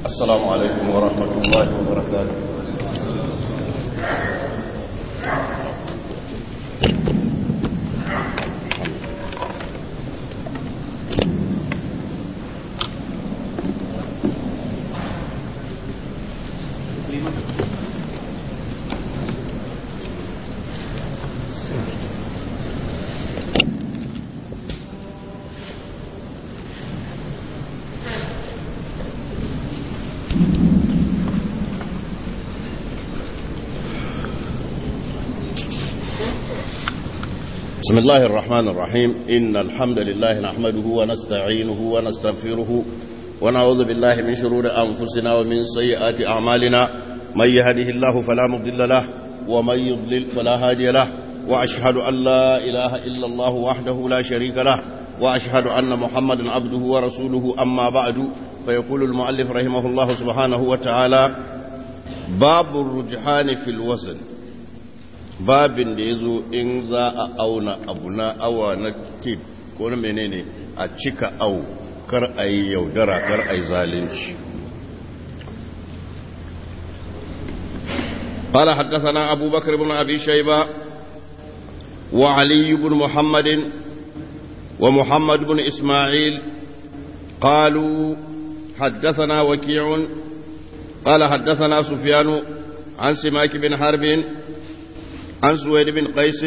السلام عليكم ورحمة الله وبركاته بسم الله الرحمن الرحيم إن الحمد لله نحمده ونستعينه ونستغفره ونعوذ بالله من شرور أنفسنا ومن سيئات أعمالنا من يهده الله فلا مضل له ومن يضلل فلا هادي له وأشهد أن لا إله إلا الله وحده لا شريك له وأشهد أن محمدا عبده ورسوله أما بعد فيقول المؤلف رحمه الله سبحانه وتعالى باب الرجحان في الوزن babin da ya zo in za a auna abu na awa na tit ko na menene a cika au kar a yi yaudara kar a yi zalunci قال حدثنا أبو بكر بن أبي شيبة وعلي بن محمد ومحمد بن إسماعيل قالوا حدثنا وكيع قال حدثنا سفيان عن سماك بن حرب عن سويد بن قيس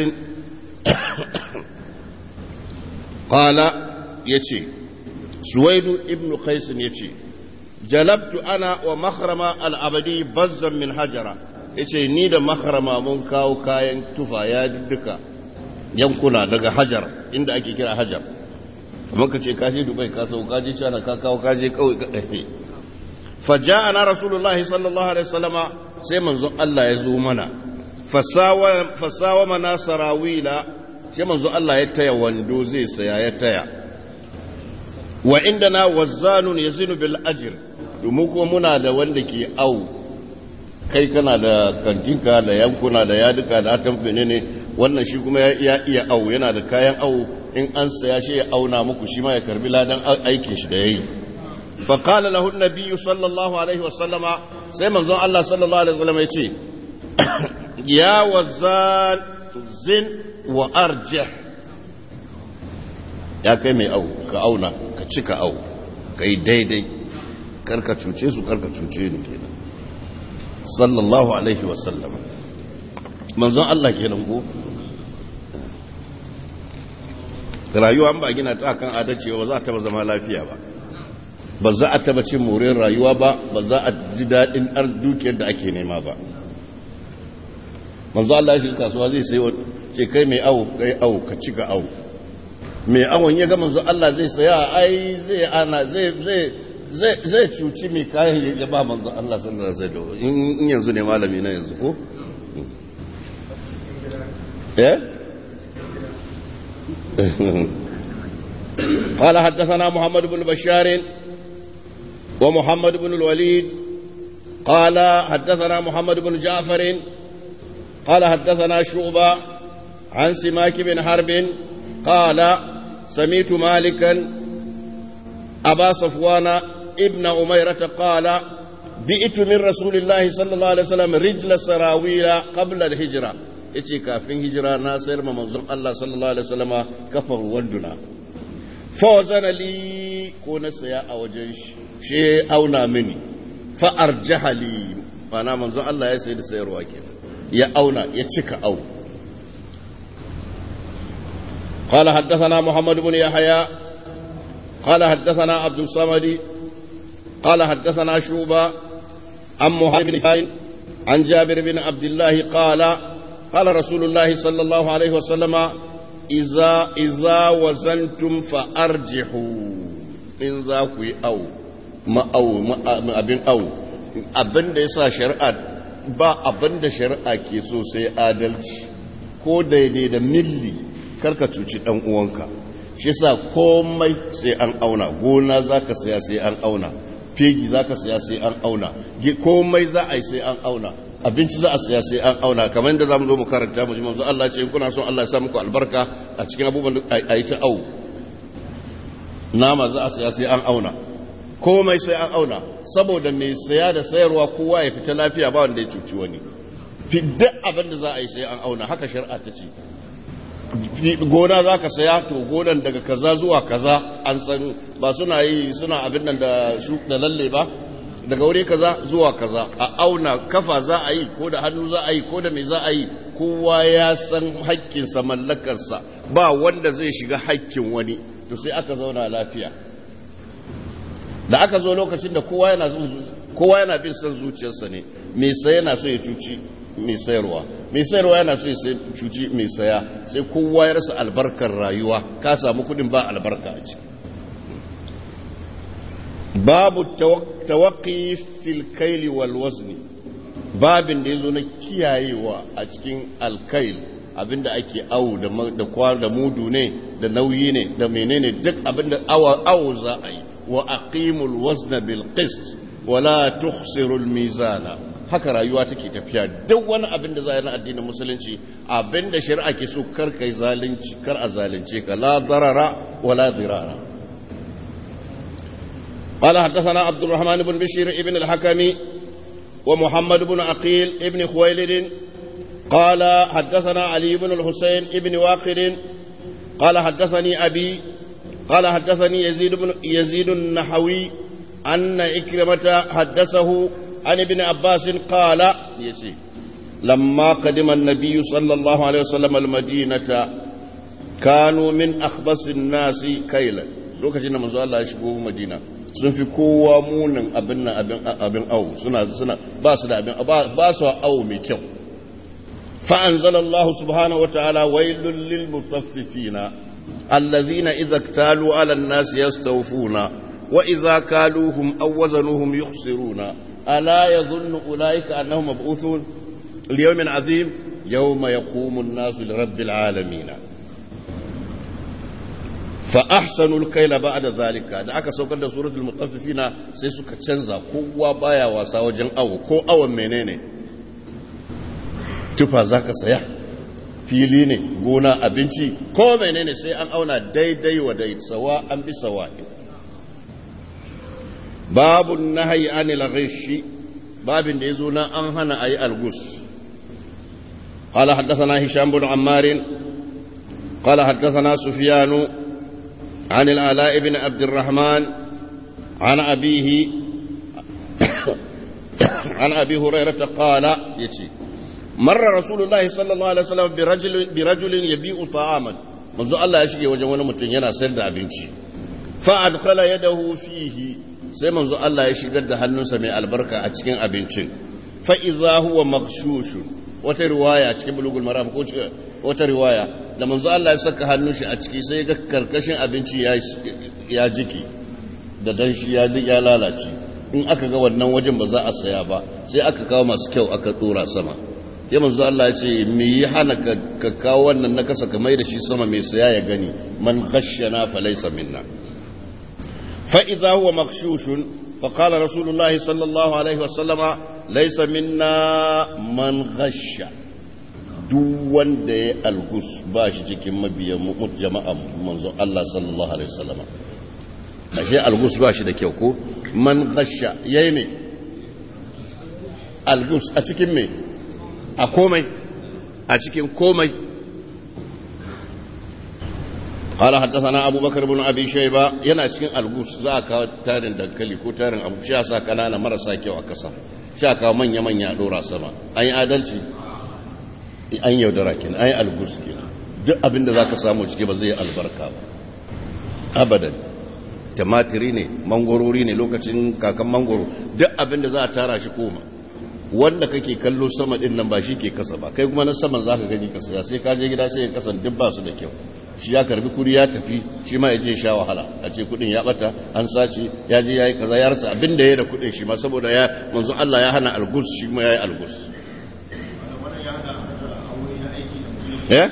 قال يتي سويد بن قيس يتي جلبت أنا ومخرم العبدي بزا من حجرة yace ni da makarama mun kawo kayan tufa ya duka yankuna daga hajar inda ake kira hajar kamar ka ce kaje dubai ka sau kaje cana ka kawo kaje kawai ka ɗarfe faja'ana rasulullahi sallallahu alaihi wasallama sai manzon Allah ya zo mana fasawa mana sarawila sai manzo Allah ya taya wando zai saya ya taya wa inda na wazzanun ya zinu bil ajir domin kuma muna da wanda ke au kai kana da kantinka da yankuna da yaduka da hatan ne wannan shi kuma ya iya au yana da kayan au in an saya shi ya auna muku shi ma ya karbi ladan aikin shi da yayi fa qala lahu an sallallahu alaihi wa sallama sai manzon Allah sallallahu alaihi wa sallama ya ce ya wazan zin wa arjih ya kai mai au ka auna ka cika au ka yi daidai karka cuce su karka cuce ni kenan sallallahu alaihi wasallam manzon Allah kenan ko rayuwa ba gina ta kan adalci ba za a taba zama lafiya ba ba za a taba cin morin rayuwa ba ba za a ji daɗin dukiyar da ake nema ba manzo Allah ya shiga kasuwa zai sai ce kai mai awo kai awo ka cika awo mai awon ya ga manzo Allah zai saya ai zai ana zai zai zai zai cuci mai kayan ya ba manzo Allah sallallahu alaihi wasallam in yanzu ne malami na yanzu ko eh قال حدثنا محمد بن بشار ومحمد بن الوليد قال حدثنا محمد بن جعفر قال حدثنا شعبة عن سماك بن حرب قال سميت مالكا أبا صفوان ابن أميرة قال بئت من رسول الله صلى الله عليه وسلم رجل سراويل قبل الهجرة yace kafin hijira na sayar ma manzon Allah sallallahu alaihi wasallama kafar wanduna fa wazana li ko na saya a wajen shi she auna mini fa arjaha li mana manzon Allah ya sayi da sayarwa kenan ya auna ya cika au قال حدثنا محمد بن يحيى قال حدثنا عبد الصمد قال حدثنا شوبة عن محمد بن خاين عن جابر بن عبد الله قال قال رسول الله صلى الله عليه وسلم إذا إذا وزنتم فأرجحوا إن ذاكوا أو ما أو ما أبن أو أبن ديسا شرعات ba abin da shari'a ke so sai adalci ko daidai da milli karka cuci dan uwanka shi sa komai sai an auna gona zaka saya sai an auna fegi zaka saya sai an auna komai za a yi sai an auna abinci za a saya sai an auna kamar yadda zamu zo mu karanta mu ji manzo Allah ce in kuna son Allah ya sa muku albarka a cikin abubuwan da ayi ta au nama za a saya sai an auna komai sai an auna saboda mai saya da sayarwa kowa ya fita lafiya ba wanda ya cuci wani fi duk abin da za a yi sai an auna haka shari'a ta ce gona za ka saya to gonan daga kaza zuwa kaza an san ba suna yi suna abin nan da da lalle ba daga wuri kaza zuwa kaza a auna kafa za a yi ko da hannu za a yi ko da me za a yi kowa ya san haƙƙinsa mallakarsa ba wanda zai shiga haƙƙin wani to sai aka zauna lafiya da aka zo lokacin da kowa yana kowa yana bin san zuciyarsa ne me sai yana so ya cuci mai sayarwa mai sayarwa yana so ya cuci mai saya sai kowa ya rasa albarkar rayuwa ka samu kudin ba albarka a ciki babu tawaqi fil kaili wal wazni babin da yazo na kiyayewa a cikin alkail abinda ake awu da da da mudu ne da nauyi ne da menene duk abinda awa awu za a yi wa aqimul wazna bil qist wala tukhsirul mizana haka rayuwa take tafiya duk wani abin da za a na addinin musulunci abin da shari'a ke so kar kai zalunci kar a zalunce ka la darara wala dirara قال حدثنا عبد الرحمن بن بشير ابن الحكم ومحمد بن عقيل ابن خويلد قال حدثنا علي بن الحسين ابن واقد قال حدثني أبي قال حدثني يزيد بن يزيد النحوي أن إكرمة حدثه عن ابن عباس قال يتي لما قدم النبي صلى الله عليه وسلم المدينة كانوا من أخبث الناس كيلا lokacin da manzo Allah ya shigo Madina sun fi kowa munin abin nan abin abin au suna suna ba su da abin ba su au mai kyau fa anzalallahu subhanahu wataala wailul lil mutaffifina allazina idza iktalu ala an-nas yastawfuna wa idza kaluhum aw wazanuhum yukhsiruna ألا يظن أولئك أنهم مبعوثون ليوم عظيم يوم يقوم الناس لرب العالمين فأحسنوا الكيل بعد ذلك da aka saukar da suratul mutaffifina sai suka canza kowa baya wasa wajen awo ko awon menene tufa zaka saya fili ne gona abinci ko menene sai an auna daidai wa dai sawa an bi sawa babu nahayi anil ghishi babin da yazo na an hana ayi algus قال حدثنا هشام بن عمار قال حدثنا سفيان عن العلاء بن عبد الرحمن عن أبيه عن أبي هريرة قال يتي مر رسول الله صلى الله عليه وسلم برجل, برجل يبيع طعاما منذ الله يشكي وجوانا متنينا سند أبنشي فأدخل يده فيه sai manzo Allah ya shigar da hannunsa mai albarka a cikin abincin fa idza huwa maghshushun wata riwaya cikin bulugul maram ko wata riwaya da manzo Allah ya saka hannun shi a ciki sai ga karkashin abinci ya ya jiki da dan shi ya ya lalace in aka ga wannan wajen ba za a saya ba sai aka kawo masu kyau aka dora sama ya manzo Allah ya ce me yi hana ka kawo wannan na kasa ka mai da shi sama mai saya ya gani man khashshana falaysa minna فإذا هو مغشوش فقال رسول الله صلى الله عليه وسلم ليس منا من غش duk wanda ya algus ba shi cikin mabiyan jama'a manzo Allah sallallahu alaihi wasallam ashe algus ba shi da kyau ko man gasha yayi me algus a cikin me a komai a cikin komai قال حدثنا أبو بكر بن أبي شيبة ينا cikin algus za ka tarin dankali ko tarin abu sha sa kanana marasa kyau a kasa sha ka manya manya dora sama an yi adalci an yaudara kin an yi algus kin duk abin da zaka samu ciki ba zai albarka ba abadan tumatiri ne mangorori ne lokacin kakan mangoro duk abin da za a tara shi koma wanda kake kallo sama din nan ba shi ke kasa ba kai kuma na saman zaka gani kasa sai ka je gida sai ya kasan duk ba su da kyau shi ya karbi kuri ya tafi shi ma ya je sha wahala a ce kudin ya bata an sace ya je yayi kaza ya rasa abin da ya da kudin shi ma saboda ya manzo Allah ya hana algus shi ma yayi algus eh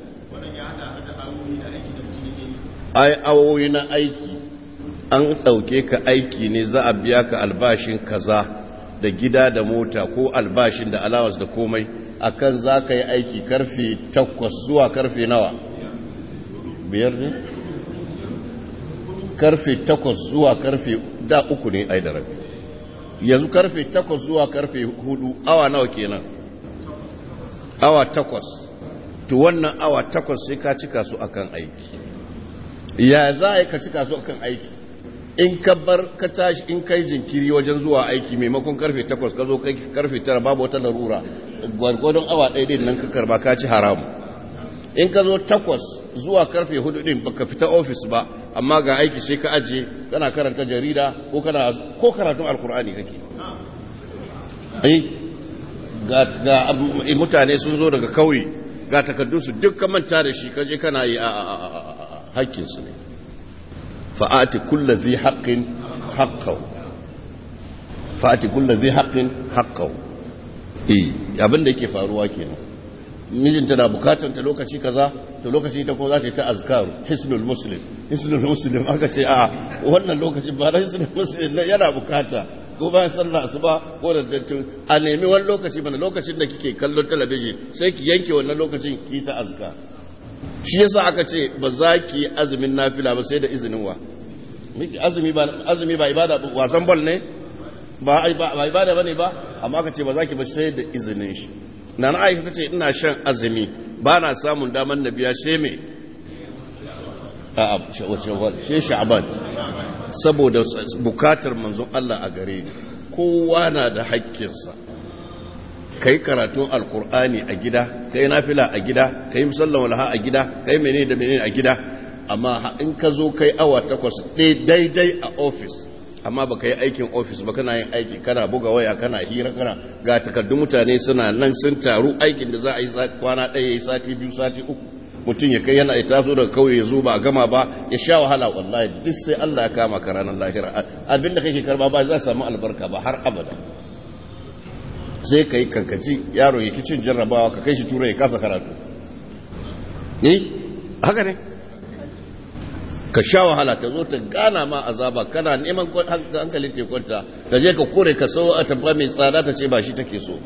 ai awoyi na aiki an ɗauke ka aiki ne za a biya ka albashin kaza da gida da mota ko albashin da alawas da komai akan za ka yi aiki karfe takwas zuwa karfe nawa biyar ne karfe takwas zuwa karfe da uku ne ai da rabi yanzu karfe takwas zuwa karfe hudu awa nawa kenan awa takwas to wannan awa takwas sai ka cika su akan aiki ya za a yi ka cika su akan aiki in ka bar ka tashi in kai jinkiri wajen zuwa aiki maimakon karfe takwas ka zo kai karfe tara babu wata larura gwargwadon awa ɗaya din nan ka karba ka ci haramu in ka zo takwas zuwa karfe hudu din baka fita ofis ba amma ga aiki sai ka ajiye kana karanta jarida ko kana ko karatun alkur'ani kake ai ga ga mutane sun zo daga kauye ga takardun su duk ka manta da shi kaje kana yi a hakkin su ne fa'ati kullu zai haqqin haqqahu fa'ati kullu zai haqqin haqqahu eh abin da yake faruwa kenan mijinta na bukatan ta lokaci kaza to lokaci ta ko za ta yi ta azkaru hisnul muslim hisnul muslim aka ce a wannan lokaci ba da hisnul muslim yana bukata ko bayan sallah asuba ko da dattin a nemi wani lokaci bana lokacin da kike kallon talabijin sai ki yanke wannan lokacin ki ta azka shi yasa aka ce ba za ki azumin nafila ba sai da izinin wa miki azumi ba azumi ba ibada wasan ball ne ba ba ibada bane ba amma aka ce ba za ki ba sai da izinin shi na na aisha ta ce ina shan azumi ba na samun damar na biya sai me a wace sha'aban saboda bukatar manzon Allah a gare ni kowa na da haƙƙinsa kai karatun alkur'ani a gida kai nafila a gida kai musallan walaha a gida kai menene da menene a gida amma in ka zo kai awa takwas daidai a ofis amma baka yi aikin ofis ba kana yin aiki kana buga waya kana hira kana ga takardun mutane suna nan sun taru aikin da za a yi kwana ɗaya ya yi sati biyu sati uku mutum ya kai yana taso daga kauye ya zo ba a gama ba ya sha wahala wallahi duk sai Allah ya kama ka ranar lahira abinda kake karba ba za samu albarka ba har abada sai ka yi kankaci yaro ya kicin jarrabawa ka kai shi tura ya kasa karatu ne haka ne ka sha wahala ta zo ta gana ma azaba kana neman hankalin tekunta ka je ka kore ka sau a tamfa mai tsada ta ce ba shi take so ba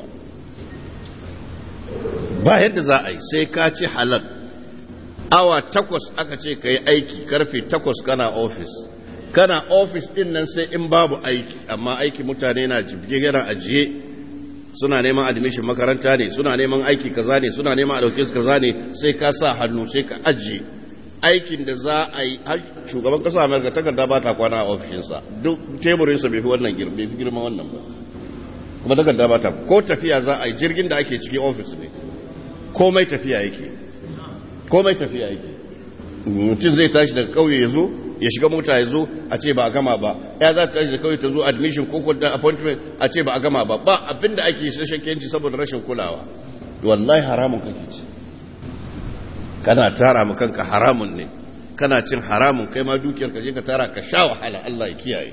ba yadda za a yi sai ka ci halal awa takwas aka ce ka yi aiki karfe takwas kana ofis kana ofis din nan sai in babu aiki amma aiki mutane na jibge yana ajiye suna neman admission makaranta ne suna neman aiki kaza ne suna neman a dauke su kaza ne sai ka sa hannu sai ka ajiye aikin da za a yi shugaban kasa amurka takarda ba ta kwana a ofishinsa duk teburinsa bai fi wannan girma bai fi girma wannan ba kuma takarda ba ta ko tafiya za a yi jirgin da ake ciki ofis ne komai tafiya yake komai tafiya yake mutum zai tashi daga kauye ya zo ya shiga mota ya zo a ce ba a gama ba ya za ta tashi da kauye ta zo admission ko da appointment a ce ba a gama ba ba abinda ake shi shakkenci saboda rashin kulawa wallahi haramun kake ci kana tara mu kanka haramun ne kana cin haramun kai ma dukiyar ka je ka tara ka sha wahala Allah ya kiyaye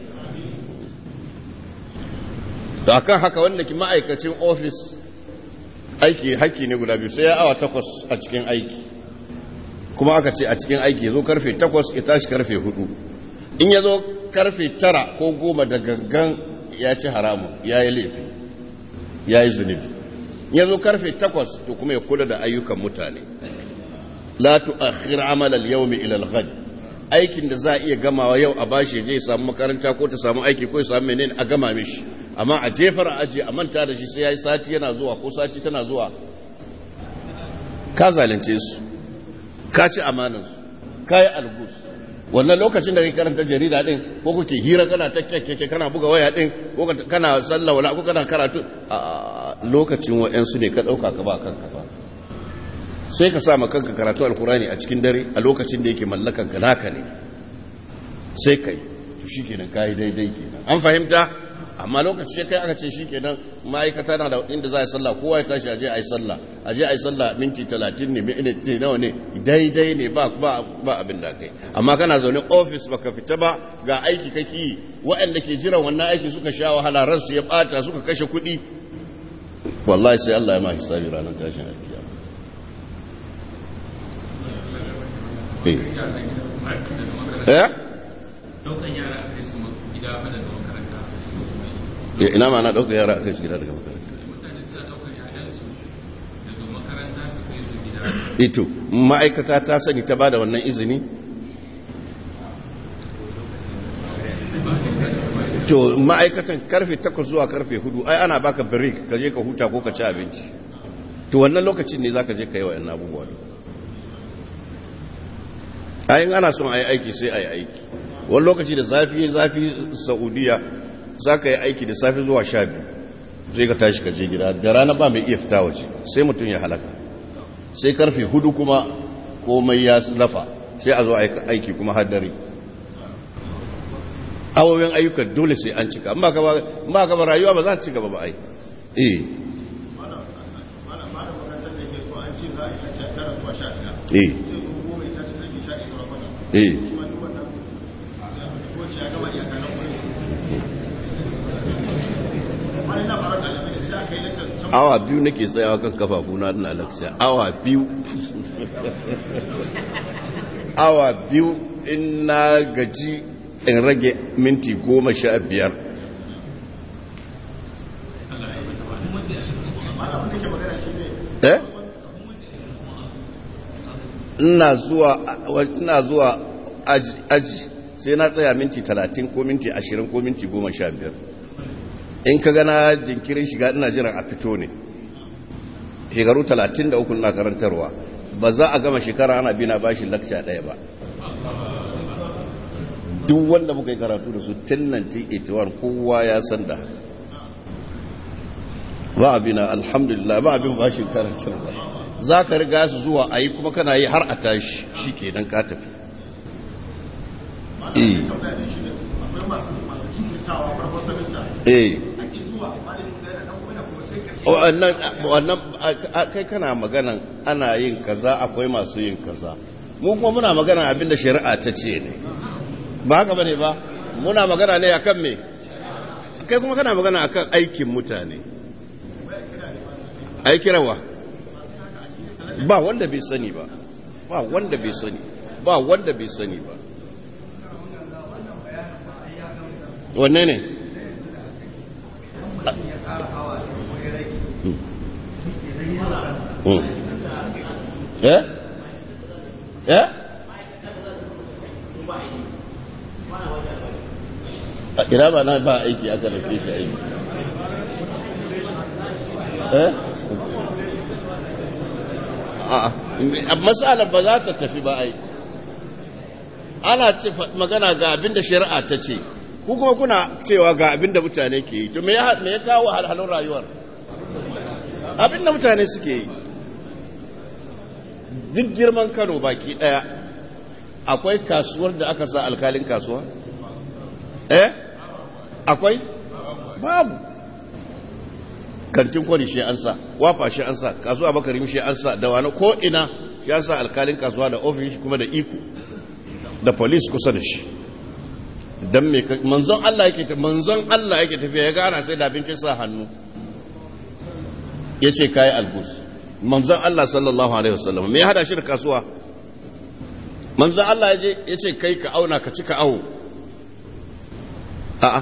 da kan haka wanda ki ma'aikacin ofis aiki haƙƙi ne guda biyu sai ya awa takwas a cikin aiki kuma aka ce a cikin aiki ya zo karfe takwas ya tashi karfe hudu in ya zo karfe tara ko goma da gangan ya ci haramun ya yi laifi ya yi zunubi ya zo karfe takwas to kuma ya kula da ayyukan mutane la tu'akhir amal al-yawm ila al-ghad aikin da za a iya gamawa yau a bashi je ya samu makaranta ko ta samu aiki ko ya samu menene a gama mishi amma a jefar a aje a manta da shi sai yayi sati yana zuwa ko sati tana zuwa ka zalunce su ka ci amanan su ka yi algus wannan lokacin da kai karanta jarida din ko kuke hira kana takkake kana buga waya din ko kana sallah wala ko kana karatu a lokacin wa'ansu ne ka dauka ka ba kanka ba sai ka sa kanka karatu alkurani a cikin dare a lokacin da yake mallakan ka naka ne sai kai to shikenan kai daidai kenan an fahimta amma lokaci kai aka ce shikenan ma'aikata na da inda za a yi sallah kowa ya tashi aje a yi sallah aje a yi sallah minti 30 ne minti nawa ne daidai ne ba ba ba abin da kai amma kana zaune office baka fita ba ga aiki kake yi waɗanda ke jiran wannan aiki suka sha wahala ransu ya bata suka kashe kuɗi wallahi sai Allah ya ma hisabi ranar tashin alkiyama eh ina ma na ɗaukar yara a kai su gida daga makaranta ito ma'aikata ta sani ta ba da wannan izini to ma'aikatan karfe 8 zuwa karfe 4 ai ana baka break ka je ka huta ko ka ci abinci to wannan lokacin ne zaka je ka yi wa'annan abubuwa ayin ana son a yi aiki sai a yi aiki wani lokaci da zafi zafi saudiya za ka yi aiki da safi zuwa sha biyu zai ka tashi ka je gida da rana ba mai iya fita waje sai mutum ya halaka sai karfe hudu kuma komai ya lafa sai a zo aiki kuma haddare awowin ayyukan dole sai an cika ba ka ba rayuwa ba za ta ci gaba ba ai eh eh eh awa biyu nake tsayawa kan kafafuna na lakciya awa biyu awa biyu in na gaji in rage minti goma sha biyar eh ina zuwa ina zuwa aji, aji sai na tsaya minti talatin ko minti ashirin ko minti goma sha biyar in ka gana jinkirin shiga ina jiran a fito ne shekaru talatin da uku na karantarwa ba za a gama shekara ana bina bashi lakca ɗaya ba duk wanda muka yi karatu da su tun 1981 kowa ya san da ba abina alhamdulillah ba abin bashin karantarwa za ka riga su zuwa a yi kuma kana yi har a tashi shi ke nan ka tafi eh wannan kai kana maganan ana yin kaza akwai masu yin kaza mu kuma muna magana abinda shari'a ta ce ne ba haka bane ba muna magana ne akan me kai kuma kana magana akan aikin mutane aikirawa ba wanda bai sani ba ba wanda bai sani ba wanda bai sani ba wanne ne eh eh a ina ba na ba aiki aka rufe shi aiki eh a matsalar ba za ta tafi ba ai ana ce magana ga abinda shari'a ta ce ku kuma kuna cewa ga abinda mutane ke yi to me ya kawo halhalun rayuwar abinda mutane suke yi duk girman kano baki daya akwai kasuwar da aka sa alkalin kasuwa eh akwai babu kantin kwari shi an sa wafa shi an sa kasuwa bakarim shi an sa da wani ko ina shi an sa alkalin kasuwa da ofis kuma da iko da police kusa da shi dan me manzon Allah yake manzon Allah yake tafiya ya gana sai da abincin sa hannu yace kai algus manzon Allah sallallahu alaihi wasallam me ya hada shi da kasuwa manzon Allah yaje yace kai ka auna ka cika awo a'a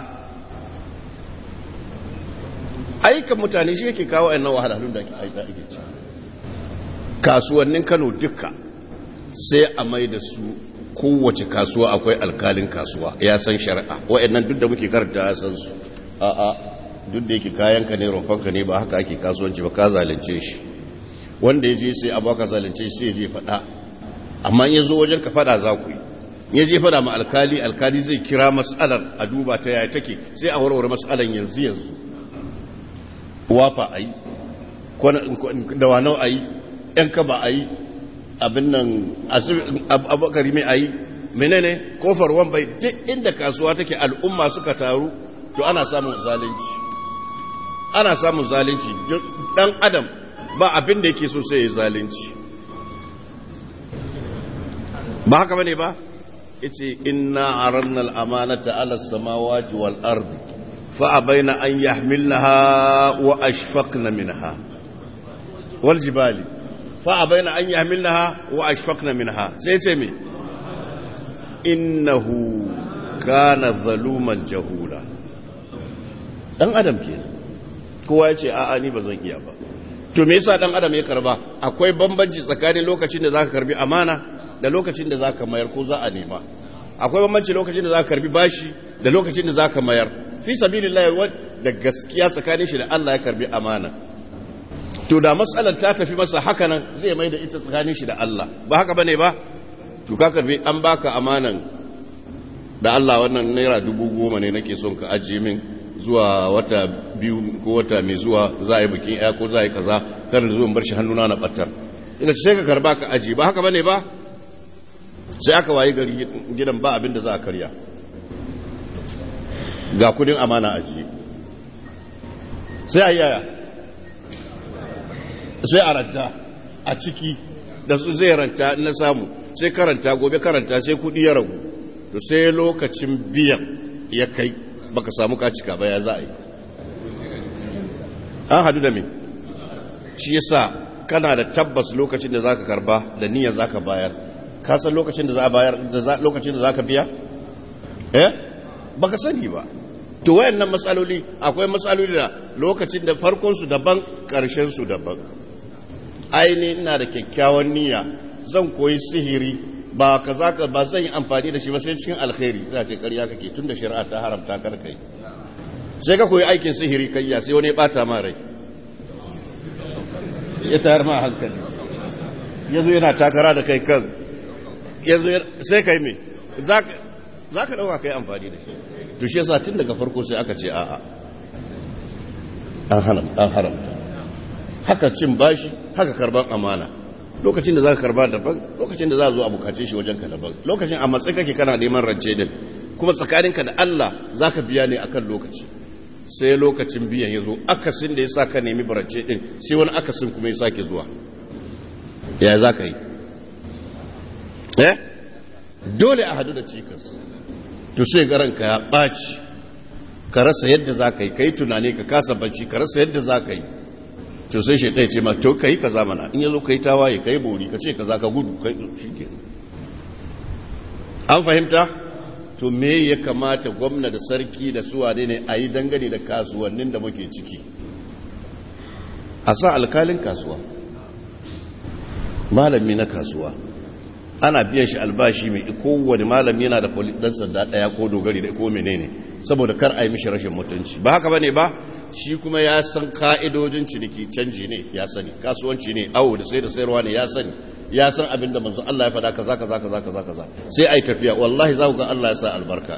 aikan mutane shi yake kawo ainihin wahalhalun da ake ci kasuwannin kano duka sai a mai da su kowace kasuwa akwai alkalin kasuwa ya san shari'a wa'annan duk da muke karanta ya san su a'a duk da yake kayanka ne rumfanka ne ba haka ake kasuwanci ba ka zalunce shi wanda ya je sai a baka zalunce shi sai ya je faɗa amma in ya zo wajen ka faɗa za ku yi ya je faɗa ma alkali alkali zai kira matsalar a duba ta yaya take sai a warware matsalar yanzu yanzu wafa a yi da wanau a yi ‘yan kaba a yi abin nan abokari mai a yi menene kofar wambai duk inda kasuwa take al'umma suka taru to ana samun zalunci ana samun zalunci dan adam ba abin da yake so sai ya zalunci ba haka bane ba yace inna aranna al-amanata ala samawati wal ardi fa abaina an yahmilnaha wa ashfaqna minha wal jibali fa abaina an yahmilnaha wa ashfaqna minha sai ce me innahu kana zaluman jahula dan adam kenan kowa ya ce a'a ni ba zan iya ba to me yasa dan adam ya karba akwai bambanci tsakanin lokacin da zaka karbi amana da lokacin da zaka mayar ko za a nema akwai bambanci lokacin da za ka karbi bashi da lokacin da za ka mayar fi sabilillah da gaskiya tsakanin shi da Allah ya karbi amana to da matsalar ta tafi masa haka nan zai mai da ita tsakanin shi da Allah ba haka bane ba to ka karbi an baka amanan da Allah wannan naira dubu goma ne nake son ka ajiye min zuwa wata biyu ko wata mai zuwa za a yi bikin ya ko za a yi kaza kar da zuwan bar shi hannuna na batar ina sai ka karba ka aji ba haka bane ba sai aka wayi gari gidan ba abin da za a karya ga kudin amana aji sai a yaya sai a ranta a ciki da su zai ranta na samu sai karanta gobe karanta sai kudi ya ragu to sai lokacin biyan ya kai baka samu kacika ba ya za a yi an hadu da me shi yasa kana da tabbas lokacin da zaka karba da niyyar zaka bayar ka san lokacin da za a bayar lokacin da zaka biya eh baka sani ba to wayannan matsaloli akwai matsaloli da lokacin da farkon su daban karshen su daban aini ina da kyakkyawan niyya zan koyi sihiri ba kaza ka ba zan yi amfani da shi ba sai cikin alkhairi za ce ƙarya kake tun da shari'a ta haramta kar kai sai ka koyi aikin sihiri kai ya sai wani ya bata ma rai ya tayar ma hankali yazo yana takara da kai kan yazo sai kai me za ka dauka kai amfani da shi to shi yasa tun daga farko sai aka ce a'a an haramta an haramta haka cin bashi haka karban amana lokacin da za ka karba daban lokacin da za a zo a bukace shi wajen ka daban lokacin a matsayi kake kana neman rance din kuma tsakaninka da Allah za ka biya ne akan lokaci sai lokacin biyan ya zo akasin da ya sa ka nemi rance din sai wani akasin kuma ya sake zuwa ya za ka yi eh dole a hadu da cikas to sai garanka ya ɓaci ka rasa yadda za ka yi ka yi tunani ka kasa bacci ka rasa yadda za ka yi to sai shi ɗaya ce ma to kai kaza mana in yazo kai tawaye kai bori ka ce kaza ka gudu kai shike an fahimta to me ya kamata gwamna da sarki da suwa ne a yi dangane da kasuwannin da muke ciki a sa alkalin kasuwa malami na kasuwa ana biyan shi albashi mai kowane malami yana da dan sanda daya ko dogari da ko menene saboda kar a yi mishi rashin mutunci ba haka bane ba shi kuma ya san ka'idojin ciniki canji ne ya sani kasuwanci ne awo da sai da sayarwa ne ya sani ya san abin da manzon Allah ya faɗa kaza kaza kaza kaza kaza sai ai tafiya wallahi za ku ga Allah ya sa albarka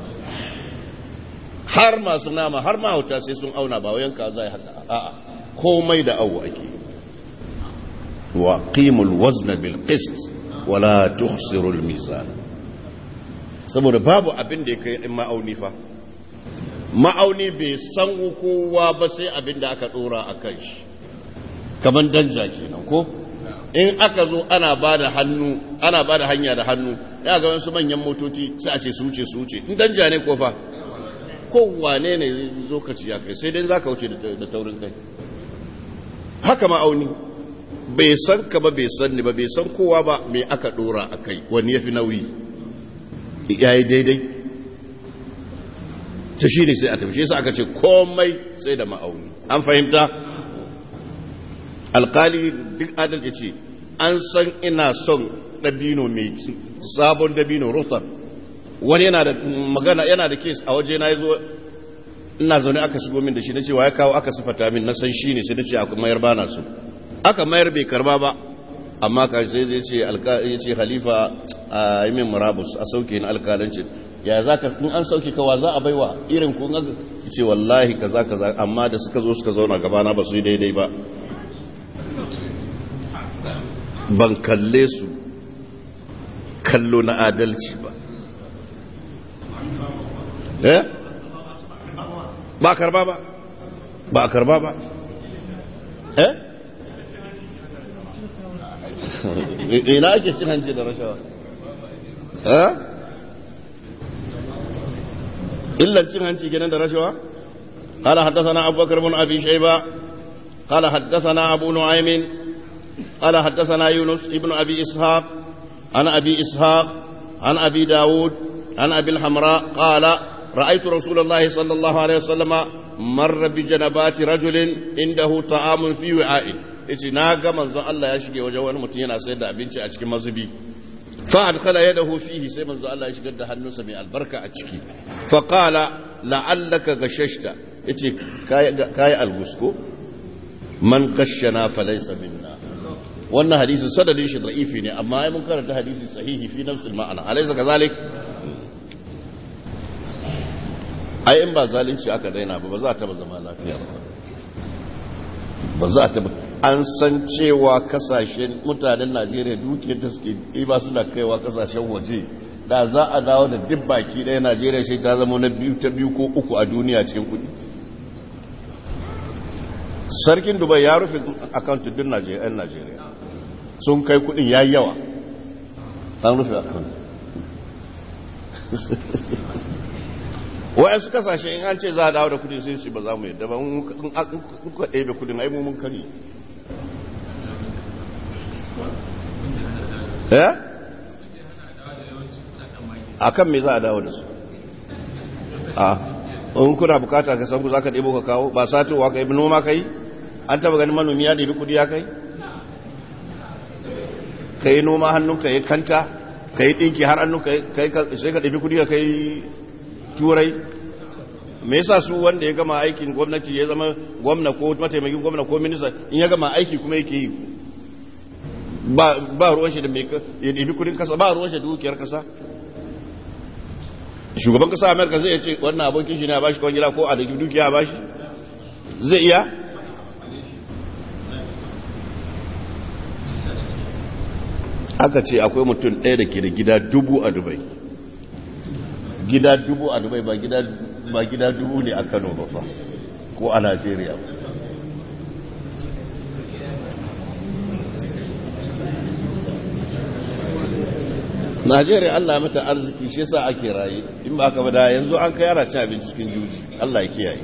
har masu nama har mahauta sai sun auna ba wayan kaza ya haka a'a komai da awo ake wa qimul wazna bil qist wala tuhsiru al mizan saboda babu abin da ya kai ma'auni fa ma'auni bai san kowa ba sai abin da aka dora a kan shi kamar danja kenan ko in aka zo ana ba da hannu ana ba da hanya da hannu ya ga wasu manyan motoci sai a ce su wuce su wuce in danja ne ko fa kowane ne zo ka ci ya kai sai dai za ka wuce da taurin kai haka ma'auni bai san ka ba bai san ni ba bai san kowa ba me aka dora a kai wani ya fi nauyi ya yi daidai ta shi ne sai a tafi sai aka ce komai sai da ma'auni an fahimta alkali duk adal ya ce an san ina son dabino mai sabon dabino rotar wani yana da magana yana da kes a waje na yazo ina zaune aka shigo min da shi na cewa ya kawo aka sifata min na san shi ne sai na ce aka mayar bana su aka mayar bai karba ba amma ka sai zai ce ya ce halifa a yi min murabus a sauke na alkalanci ya za ka in an sauke kawa za a baiwa irin kun ga ce wallahi kaza kaza amma da suka zo suka zauna gabana ba su yi daidai ba ban kalle su kallo na adalci ba eh ba a karba ba ba a karba ba eh ina ake cin hanci da rashawa eh illan cin hanci kenan da rashawa قال حدثنا أبو بكر بن أبي شيبة قال حدثنا أبو نعيم قال حدثنا يونس ابن أبي إسحاق عن أبي إسحاق عن أبي داود عن أبي الحمراء قال رأيت رسول الله صلى الله عليه وسلم مر بجنبات رجل عنده طعام في وعاء yace na ga manzon Allah ya shige wajen wani mutum yana sayar da abinci a cikin mazubi fa adkhala yadahu fihi sai manzo Allah ya shigar da hannunsa mai albarka a ciki fa qala la'allaka gashashta yace kai algusko man gashana falaysa minna wannan hadisi sadadin shi da'ifi ne amma ai mun karanta hadisi sahihi fi nafsil ma'ana alaysa kazalik ai in ba zalunci aka daina ba ba za ta ba zama lafiya ba ba za ta ba an san cewa kasashen mutanen Najeriya dukiyar da suke ba suna kaiwa kasashen waje da za a dawo da duk baki ɗaya Najeriya shi ta zama na biyu ta biyu ko uku a duniya cikin kuɗi sarkin dubai ya rufe akauntun din yan najeriya sun kai kudin ya yawa an rufe akauntun wa'yansu kasashe in an ce za a dawo da kudi sai ce ba za mu yadda ba kuka ɗaya kudin aimu mun kari ya? a kan me za a dawo da su a in kuna bukata ka san ku za ka ɗebo ka kawo ba satowa ka yi noma ka yi an taba ganin manomi ya ɗebi kudi ya kai ka yi noma hannun ka yi kanta ka yi ɗinki har hannun ka sai ka ɗebi kudi ka kai turai me yasa su wanda ya gama aikin gwamnati ya zama gwamna ko mataimakin gwamna ko minista in ya gama aiki kuma yake yi ba ruwan shi da mai ya ɗebi kudin kasa ba ruwan shi da dukiyar kasa shugaban kasa amerika zai ce wannan abokin shi ne a bashi kwangila ko a da dukiya a bashi zai iya aka ce akwai mutum ɗaya da ke da gida dubu a dubai gida dubu a dubai ba gida dubu ne a kano ba fa ko a najeriya najeriya allah mata arziki shi yasa ake raye in ba aka bada yanzu an kai yara cin abinci cikin juji allah ya kiyaye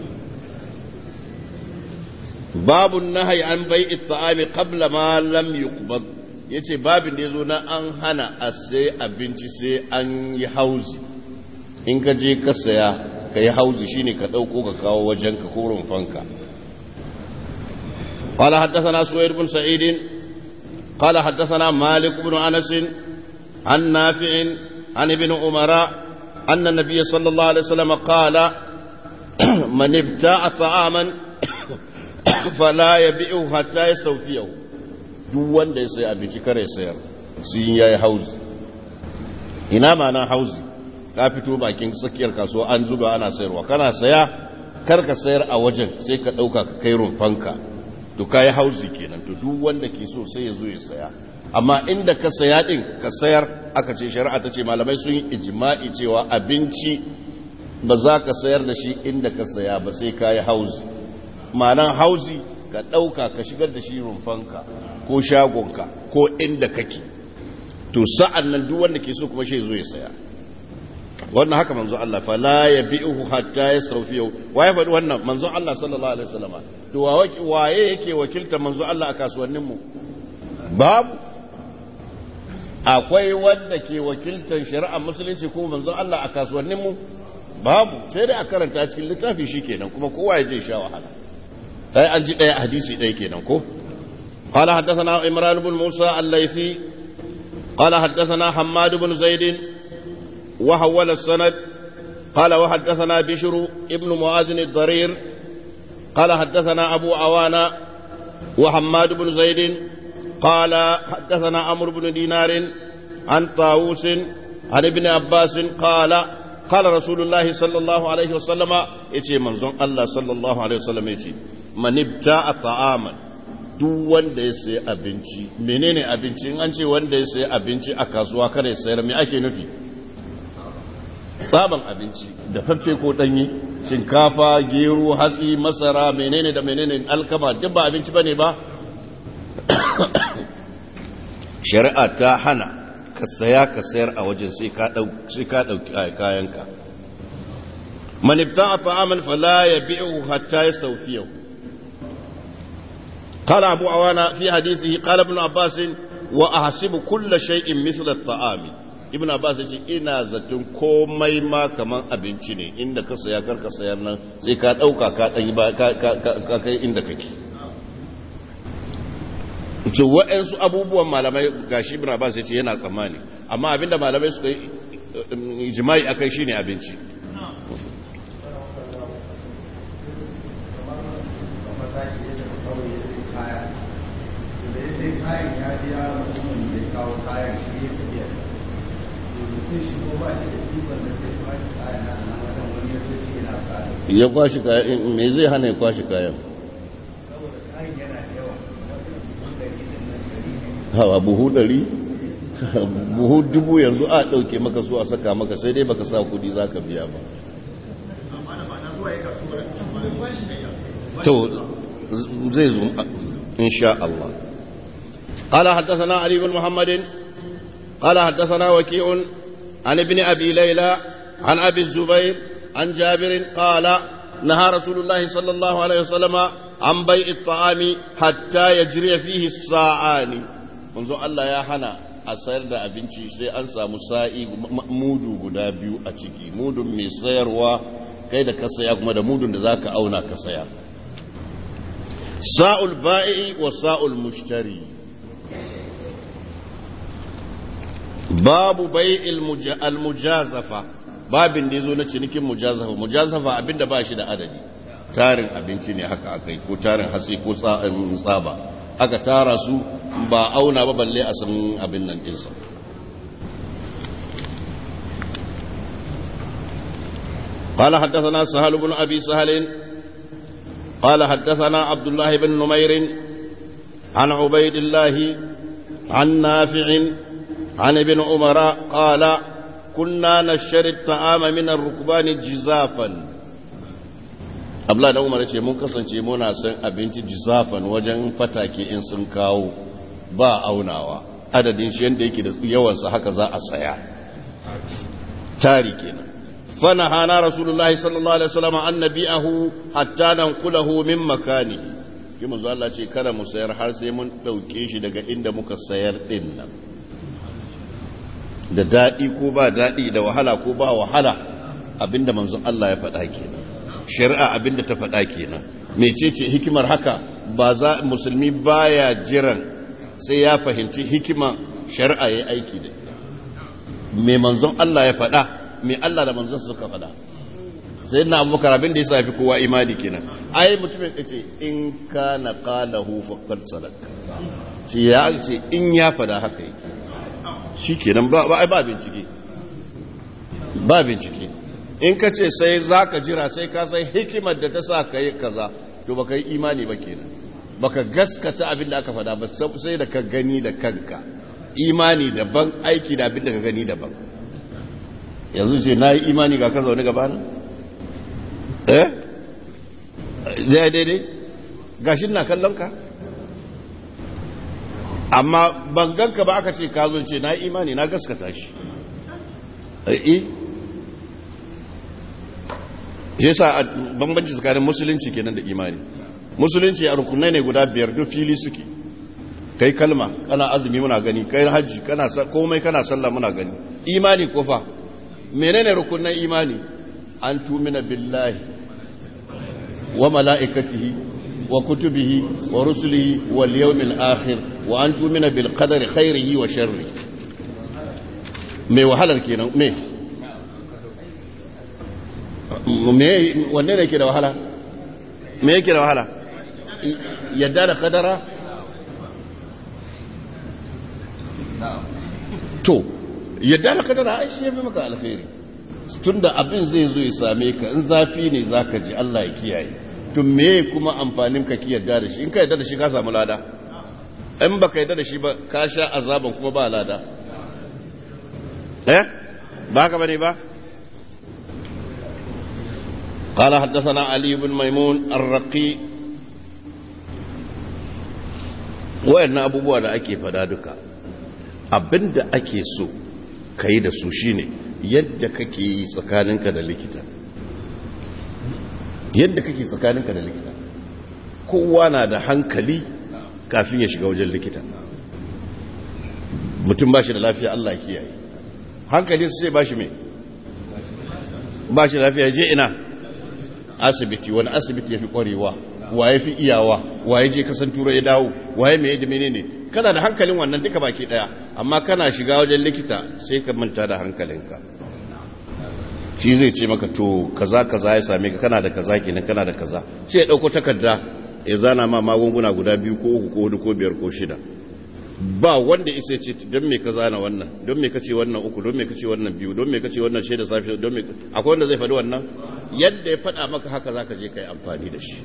babu nahyi an bai'i ta'ami qabla ma lam yuqbad yace babin da yazo na an hana a sai abinci sai an yi hauzi in ka je ka saya ka yi hauzi shine ka dauko ka kawo wajen ka ko rumfanka قال حدثنا سويد بن سعيد قال حدثنا مالك بن انس عن نافع عن ابن عمر ان النبي صلى الله عليه وسلم قال من ابتاع طعاما fala ya bi'u hatta ya saufiyahu duk wanda ya sai abinci kare sayar sun yayi hauzi ina mana hauzi ka fito bakin tsakiyar kasuwa an zuba ana sayarwa kana saya kar ka sayar a wajen sai ka dauka ka kai rumfanka to kai hauzi kenan to duk wanda ke so sai ya zo ya saya amma inda ka saya din ka sayar aka ce shari'a ta ce malamai sun yi ijma'i cewa abinci ba za ka sayar da shi inda ka saya ba sai ka yi hauzi ma'anan hauzi ka ɗauka ka shigar da shi rumfanka ko shagonka ko inda kake to sa'an nan duk wanda ke so kuma shi zo ya saya wannan haka manzo Allah fa la yabi'uhu hatta yasrafiyu waye faɗi wannan manzo Allah sallallahu alaihi wasallam to waye yake wakilta manzo Allah a kasuwannin mu babu akwai wanda ke wakiltar shari'ar musulunci ko manzo Allah a kasuwannin mu babu sai dai a karanta cikin littafi shikenan kuma kowa ya je sha wahala ai an ji ɗaya hadisi ɗaya kenan ko قال حدثنا عمران بن موسى الليثي قال حدثنا حماد بن زيد وحول السند قال وحدثنا بشر ابن معاذ الضرير قال حدثنا أبو عوانا وحماد بن زيد قال حدثنا عمرو بن دينار عن طاووس عن ابن عباس قال قال رسول الله صلى الله عليه وسلم يتي منزون الله صلى الله عليه وسلم يتي من ابتاع طعاما duk wanda ya sayi abinci menene abinci in an ce wanda ya sayi abinci a kasuwa kada ya sayar me ake nufi tsaban abinci da faffe ko danyi shinkafa gero hatsi masara menene da menene alkama duk ba abinci bane ba shari'a ta hana ka saya ka sayar a wajen sai ka dauki kayanka man ibta'a ta'aman fala yabi'u hatta yastawfiyahu قال أبو عوانا في حديثه قال ابن عباس وأحسب كل شيء مثل الطعام ابن عباس يقول إنا زتون كومي ما كمان أبنشي ne inda ka saya kar ka sayar nan sai ka dauka ka dan ba ka kai inda kake to waɗansu abubuwan malamai gashi ibn abbas ya ce yana tsammani amma abinda malamai suka yi ijma'i akai shine abinci ya kwashi kayan me zai hana ya kwashi kayan hawa buhu ɗari buhu dubu yanzu a ɗauke maka su a saka maka sai dai baka sa kudi za ka biya ba to zai zo insha Allah قال حدثنا علي بن محمد قال حدثنا وكيع عن ابن أبي ليلى عن أبي الزبير عن جابر قال نهى رسول الله صلى الله عليه وسلم عن بيع الطعام حتى يجري فيه الساعان منذ الله يا حنا a sayar da abinci sai an samu sa'i mudu guda biyu a ciki mudun mai sayarwa kai da ka saya kuma da mudun da za ka auna ka saya sa'ul ba'i wa sa'ul mushtari babu bai al-mujazafa babin da ya zo na cinikin mujazafa mujazafa abinda ba shi da adadi tarin abinci ne haka akai ko tarin hatsi ko tsaba aka tara su ba auna ba balle a san abin nan ɗinsa قال حدثنا سهل بن أبي سهل قال حدثنا عبد الله بن نمير عن عبيد الله عن نافع عن ابن عمر قال كنا نشتري الطعام من الركبان جزافا abla da umar ce mun kasance muna san abinci jizafan wajen fatake in sun kawo ba aunawa adadin shi yadda yake da yawansa haka za a saya tari kenan fana hana rasulullahi sallallahu alaihi wasallam an nabi'ahu hatta nanqulahu min makani ki manzo Allah ce kada mu sayar har sai mun dauke shi daga inda muka sayar din nan da dadi ko ba dadi da wahala ko ba wahala abinda manzo Allah ya faɗa kenan shari'a abinda ta faɗa kenan mecece hikimar haka ba za musulmi baya jiran sai ya fahimci hikima shari'a ya aiki da me manzon Allah ya faɗa me Allah da manzon suka faɗa sai na abubakar abin da ya safi kowa imani kenan ai mutumin ya ce in ka na qalahu faqad sadaka shi ya ce in ya faɗa haka yi shi kenan ba ba bincike ba bincike in ka ce sai za ka jira sai ka san hikimar da ta sa ka yi kaza to baka yi imani ba kenan baka gaskata abin da aka faɗa ba sai da ka gani da kanka imani daban aiki da abin da ka gani daban yanzu ce na yi imani ga ka zaune gaba na eh zai daidai gashin na kallon ka amma banganka ba aka ce ka zo ce na yi imani na gaskata shi eh shi yasa bambanci tsakanin musulunci kenan da imani musulunci a rukunai ne guda biyar duk fili suke kai kalma kana azumi muna gani kai hajji kana komai kana sallah muna gani imani ko fa menene rukunan imani an tumina billahi wa mala'ikatihi wa kutubihi wa rusulihi wal yawmil akhir wa an tumina bil qadari khairihi wa sharri me wahalar kenan me wanne ne ke da wahala me yake da wahala yadda da kadara to yadda da kadara ai shi ya fi maka alkhairi tun da abin zai zo ya same ka in zafi ne za ka ji Allah ya kiyaye tun me kuma amfanin ka ki yadda da shi in ka yadda da shi ka samu lada in ba ka yadda da shi ba ka sha azaban kuma ba lada eh ba ka bane ba قال حدثنا علي بن ميمون الرقي وإن أبو بوانا أكي فدادك abinda ake so ka yi da su shine yadda kake yi tsakaninka da likita yadda kake tsakaninka da likita kowa na da hankali kafin ya shiga wajen likita mutum ba shi da lafiya Allah kiyaye hankali su sai ba shi mai ba shi lafiya je ina asibiti wani asibiti ya fi kwarewa waye fi iyawa waye je kasan turai ya dawo waye mai da menene kana da hankalin wannan duka baki daya amma kana shiga wajen likita sai ka manta da hankalinka shi zai ce maka to kaza kaza ya same ka kana da kaza kenan kana da kaza sai ya dauko takarda ya zana ma magunguna guda biyu ko uku ko hudu ko biyar ko shida ba wanda isa ce don me ka zana wannan don me ka ce wannan uku don me ka ce wannan biyu don me ka ce wannan shaida safi don me akwai wanda zai faɗi wannan yadda ya faɗa maka haka za ka je ka yi amfani da shi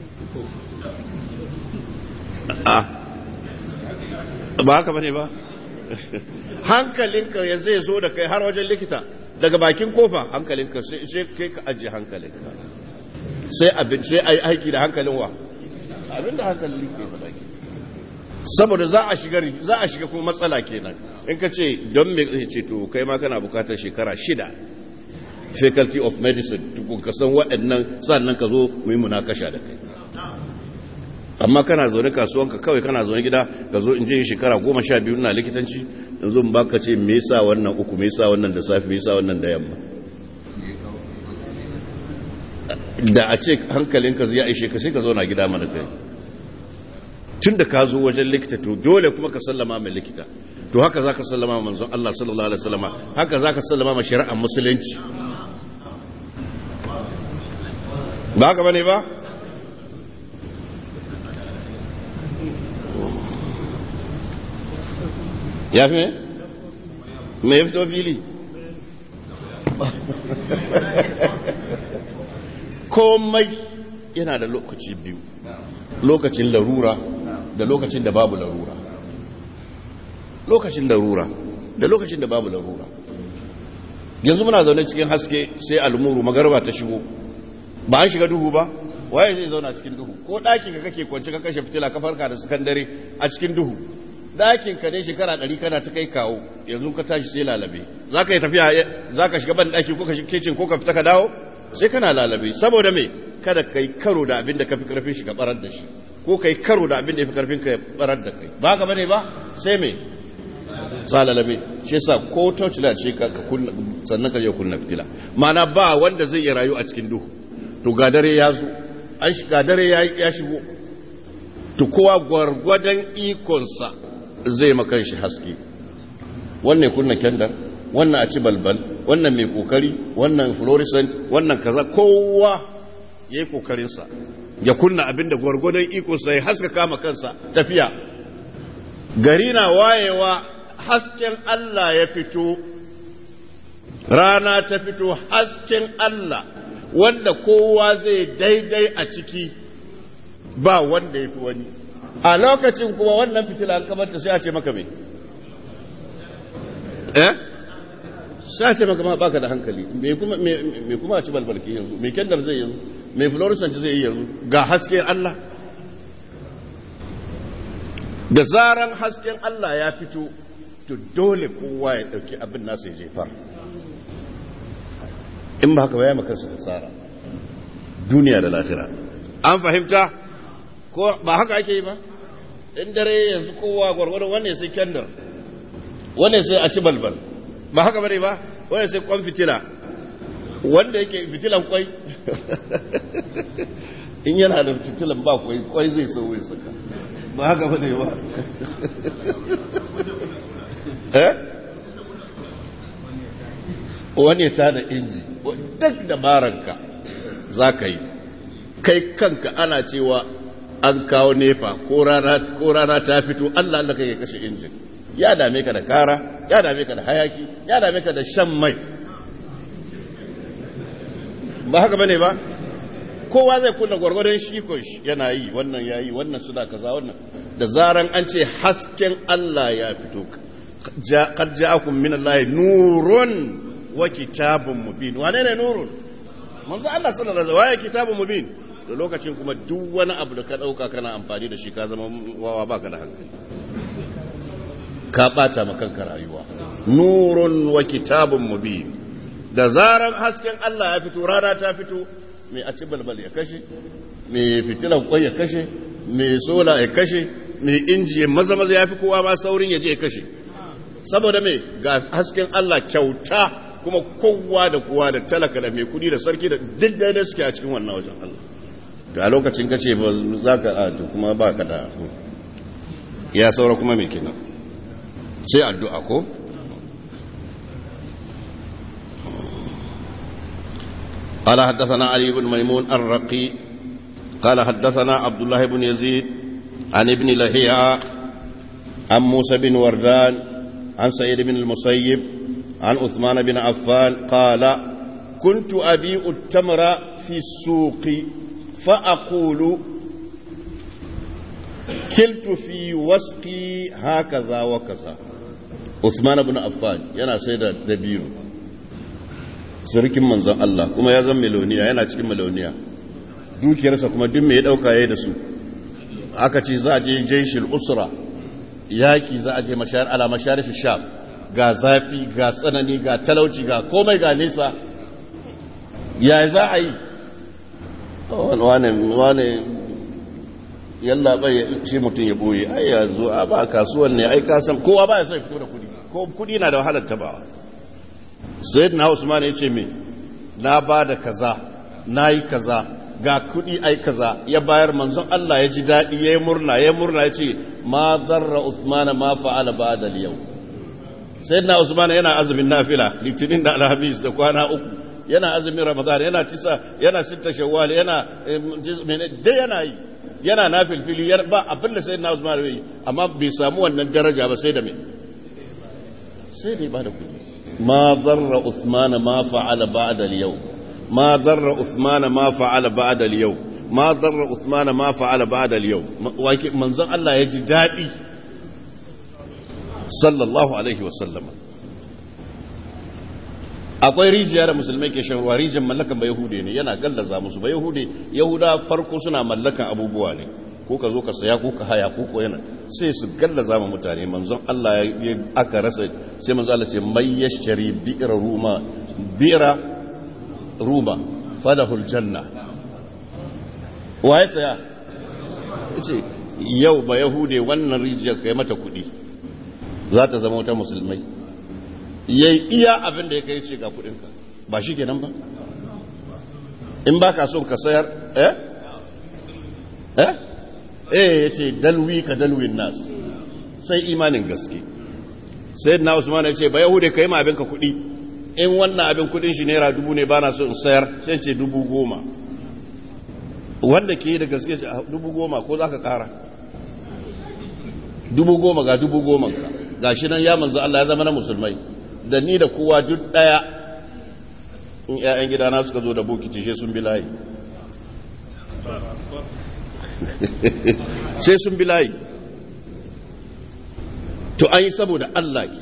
ba haka bane ba hankalinka ya zai zo da kai har wajen likita daga bakin kofa hankalinka sai kai ka ajiye hankalinka sai abin sai ai aiki da hankalin wa abin da hankalin ke faɗa ke saboda za a shiga za a shiga kuma matsala kenan in ka ce don me ce to kai ma kana bukatar shekara shida faculty of medicine tukun ka san waɗannan sannan ka zo mu yi munakasha da kai amma kana zaune kasuwanka kawai kana zaune gida ka zo in je shekara goma sha biyu na likitanci in zo ba ka ce me yasa wannan uku me yasa wannan da safi me yasa wannan da yamma da a ce hankalinka zai aishe ka sai ka zauna gida mana kai tun da ka zo wajen likita to dole kuma ka sallama mai likita to haka za ka sallama manzon Allah sallallahu alaihi wasallama haka za ka sallama ma shari'ar musulunci ba haka bane ba ya fi me? me ya fito fili? komai yana da lokaci biyu lokacin larura da lokacin da babu larura lokacin larura da lokacin da babu larura yanzu muna zaune cikin haske sai almuru magarba ta shigo ba an shiga duhu ba waye zai zauna cikin duhu ko ɗakin ka kake kwanci ka kashe fitila ka farka da sakandare a cikin duhu ɗakin ka ne shekara ɗari kana ta kai kawo yanzu ka tashi sai lalabe za ka yi tafiya za ka shiga ban ɗaki ko ka shiga kicin ko ka fita ka dawo sai kana lalabe saboda me kada ka yi karo da abin da ka fi karfin shi ka barar da shi ko ka yi karo da abin da ya fi karfin ka barar da kai ba ka bane ba sai me tsalalame shi yasa ko taucila ce ka kunna sannan ka je kunna fitila ma'ana ba wanda zai iya rayu a cikin duhu to ga dare ya zo an shiga dare ya shigo to kowa gwargwadon ikonsa zai makan shi haske wannan kunna kyandar wannan a ci balbal wannan mai kokari wannan fluorescent wannan kaza kowa ya yi kokarinsa ya kunna abinda gwargwadon ikonsa ya haska kama kansa tafiya gari na wayewa hasken Allah ya fito rana ta fito hasken Allah wanda kowa zai daidai a ciki ba wanda ya fi wani a lokacin kuma wannan fitila an kamata sai a ce maka mai eh sai a ce maka ma baka da hankali me kuma me kuma a ci balbalki yanzu me kendar zai yanzu me fluorescent zai yi yanzu ga hasken Allah da zaran hasken Allah ya fito to dole kowa ya dauki abin nasa ya jefar in ba haka ba ya makarsa tsara duniya da lafira an fahimta ko ba haka ake yi ba in dare yanzu kowa gwargwaro wanne sai kendar wanne sai a ci balbal ba haka bane ba wanne sai kwan fitila wanda yake fitilan kwai in yana da fitilan ba kwai kwai zai sau ya saka ba haka bane ba eh wani ta da inji duk dabaranka za ka yi kai kanka ana cewa an kawo nefa ko rana ta fito allah allah kai kashe injin ya dame ka da kara ya dame ka da hayaki ya dame ka da shan mai ba haka bane ba kowa zai kunna gwargwadon shi ko yana yi wannan ya yi wannan suna kaza wannan da zaran an ce hasken allah ya fito qad ja'akum min allahi nurun wa kitabun mubin wane ne nurun manzo Allah sallallahu alaihi wasallam kitabun mubin da lokacin kuma duk wani abu da ka dauka kana amfani da shi ka zama wawa baka da hankali ka bata ma kanka rayuwa nurun wa kitabun mubin da zaran hasken Allah ya fito rana ta fito mai a ci balbal ya kashe mai fitilan kwai ya kashe mai sola ya kashe mai inji maza maza ya fi kowa ma saurin ya je ya kashe saboda mai ga hasken Allah kyauta kuma kowa da kowa da talaka da mai kudi da sarki da duk da suke a cikin wannan wajen Allah to a lokacin ka ce ba za ka a to kuma ba ka da ya saura kuma mai kenan sai addu'a ko قال حدثنا علي بن ميمون الرقي قال حدثنا عبد الله بن يزيد عن ابن لهيعة عن موسى بن وردان عن سيد بن المسيب عن عثمان بن عفان قال كنت أبيع التمر في السوق فأقول كلت في وسقي هكذا وكذا عثمان بن عفان yana sai da dabino sarkin manzon Allah kuma ya zama miloniya yana cikin miloniya dukiyarsa kuma duk me ya dauka yayi da su aka ce za a je jaishil usra yaki za a je mashar ala masharif sham ga zafi ga tsanani ga talauci ga komai ga nesa ya za a yi wane wane yalla bai shi mutum ya boye ai yanzu a ba kasuwan ne ai kasan kowa ba ya sai fito da kudi ko kudi na da wahalar tabawa sayyidina usman ya ce me na ba da kaza na yi kaza ga kudi ai kaza ya bayar manzon Allah ya ji daɗi ya yi murna ya murna ya ce ma zarra usman ma fa'ala ba da yau sayyidina usman yana azumin nafila litinin da alhamis da kwana uku yana azumin ramadan yana tisa yana sitta shawwal yana dai yana yi yana nafilfili ba abin da sayyidina usman bai amma bai samu wannan daraja ba sai da me sai da ba da kudi ma darra usman ma fa'ala ba'da al-yawm ma darra usman ma fa'ala ba'da al-yawm ma darra usman ma fa'ala ba'da al-yawm manzon Allah ya ji dadi sallallahu alaihi wa sallama akwai rijiya da musulmai ke shan ruwa rijiyar mallakan ba yahude ne yana gallaza musu ba yahude yahuda farko suna mallakan abubuwa ne ko ka zo ka saya ko ka haya ko ko yana sai su gallaza ma mutane manzon Allah ya aka rasa sai manzon Allah ce mai yashari bi'ra ruma bi'ra ruma falahul janna waye saya ce yau ba yahude wannan rijiyar kai mata kuɗi za ta zama wata musulmai ya iya abin da ya kai ce ga kudinka ba shi kenan ba in ba ka son ka sayar eh eh eh ya ce dalwi ka dalwin nas sai imanin gaske sai na usman ya ce ba yahude ka yi ma abinka kudi in wannan abin kudin shi naira dubu ne ba na so in sayar sai ce dubu goma wanda ke yi da gaske dubu goma ko za ka kara dubu goma ga dubu goma ka ga shi nan ya manzo Allah ya zama na musulmai da ni da kowa duk daya in 'ya'yan gidana suka zo da bokiti sai sun bi layi sai sun bi layi to an yi saboda Allah ke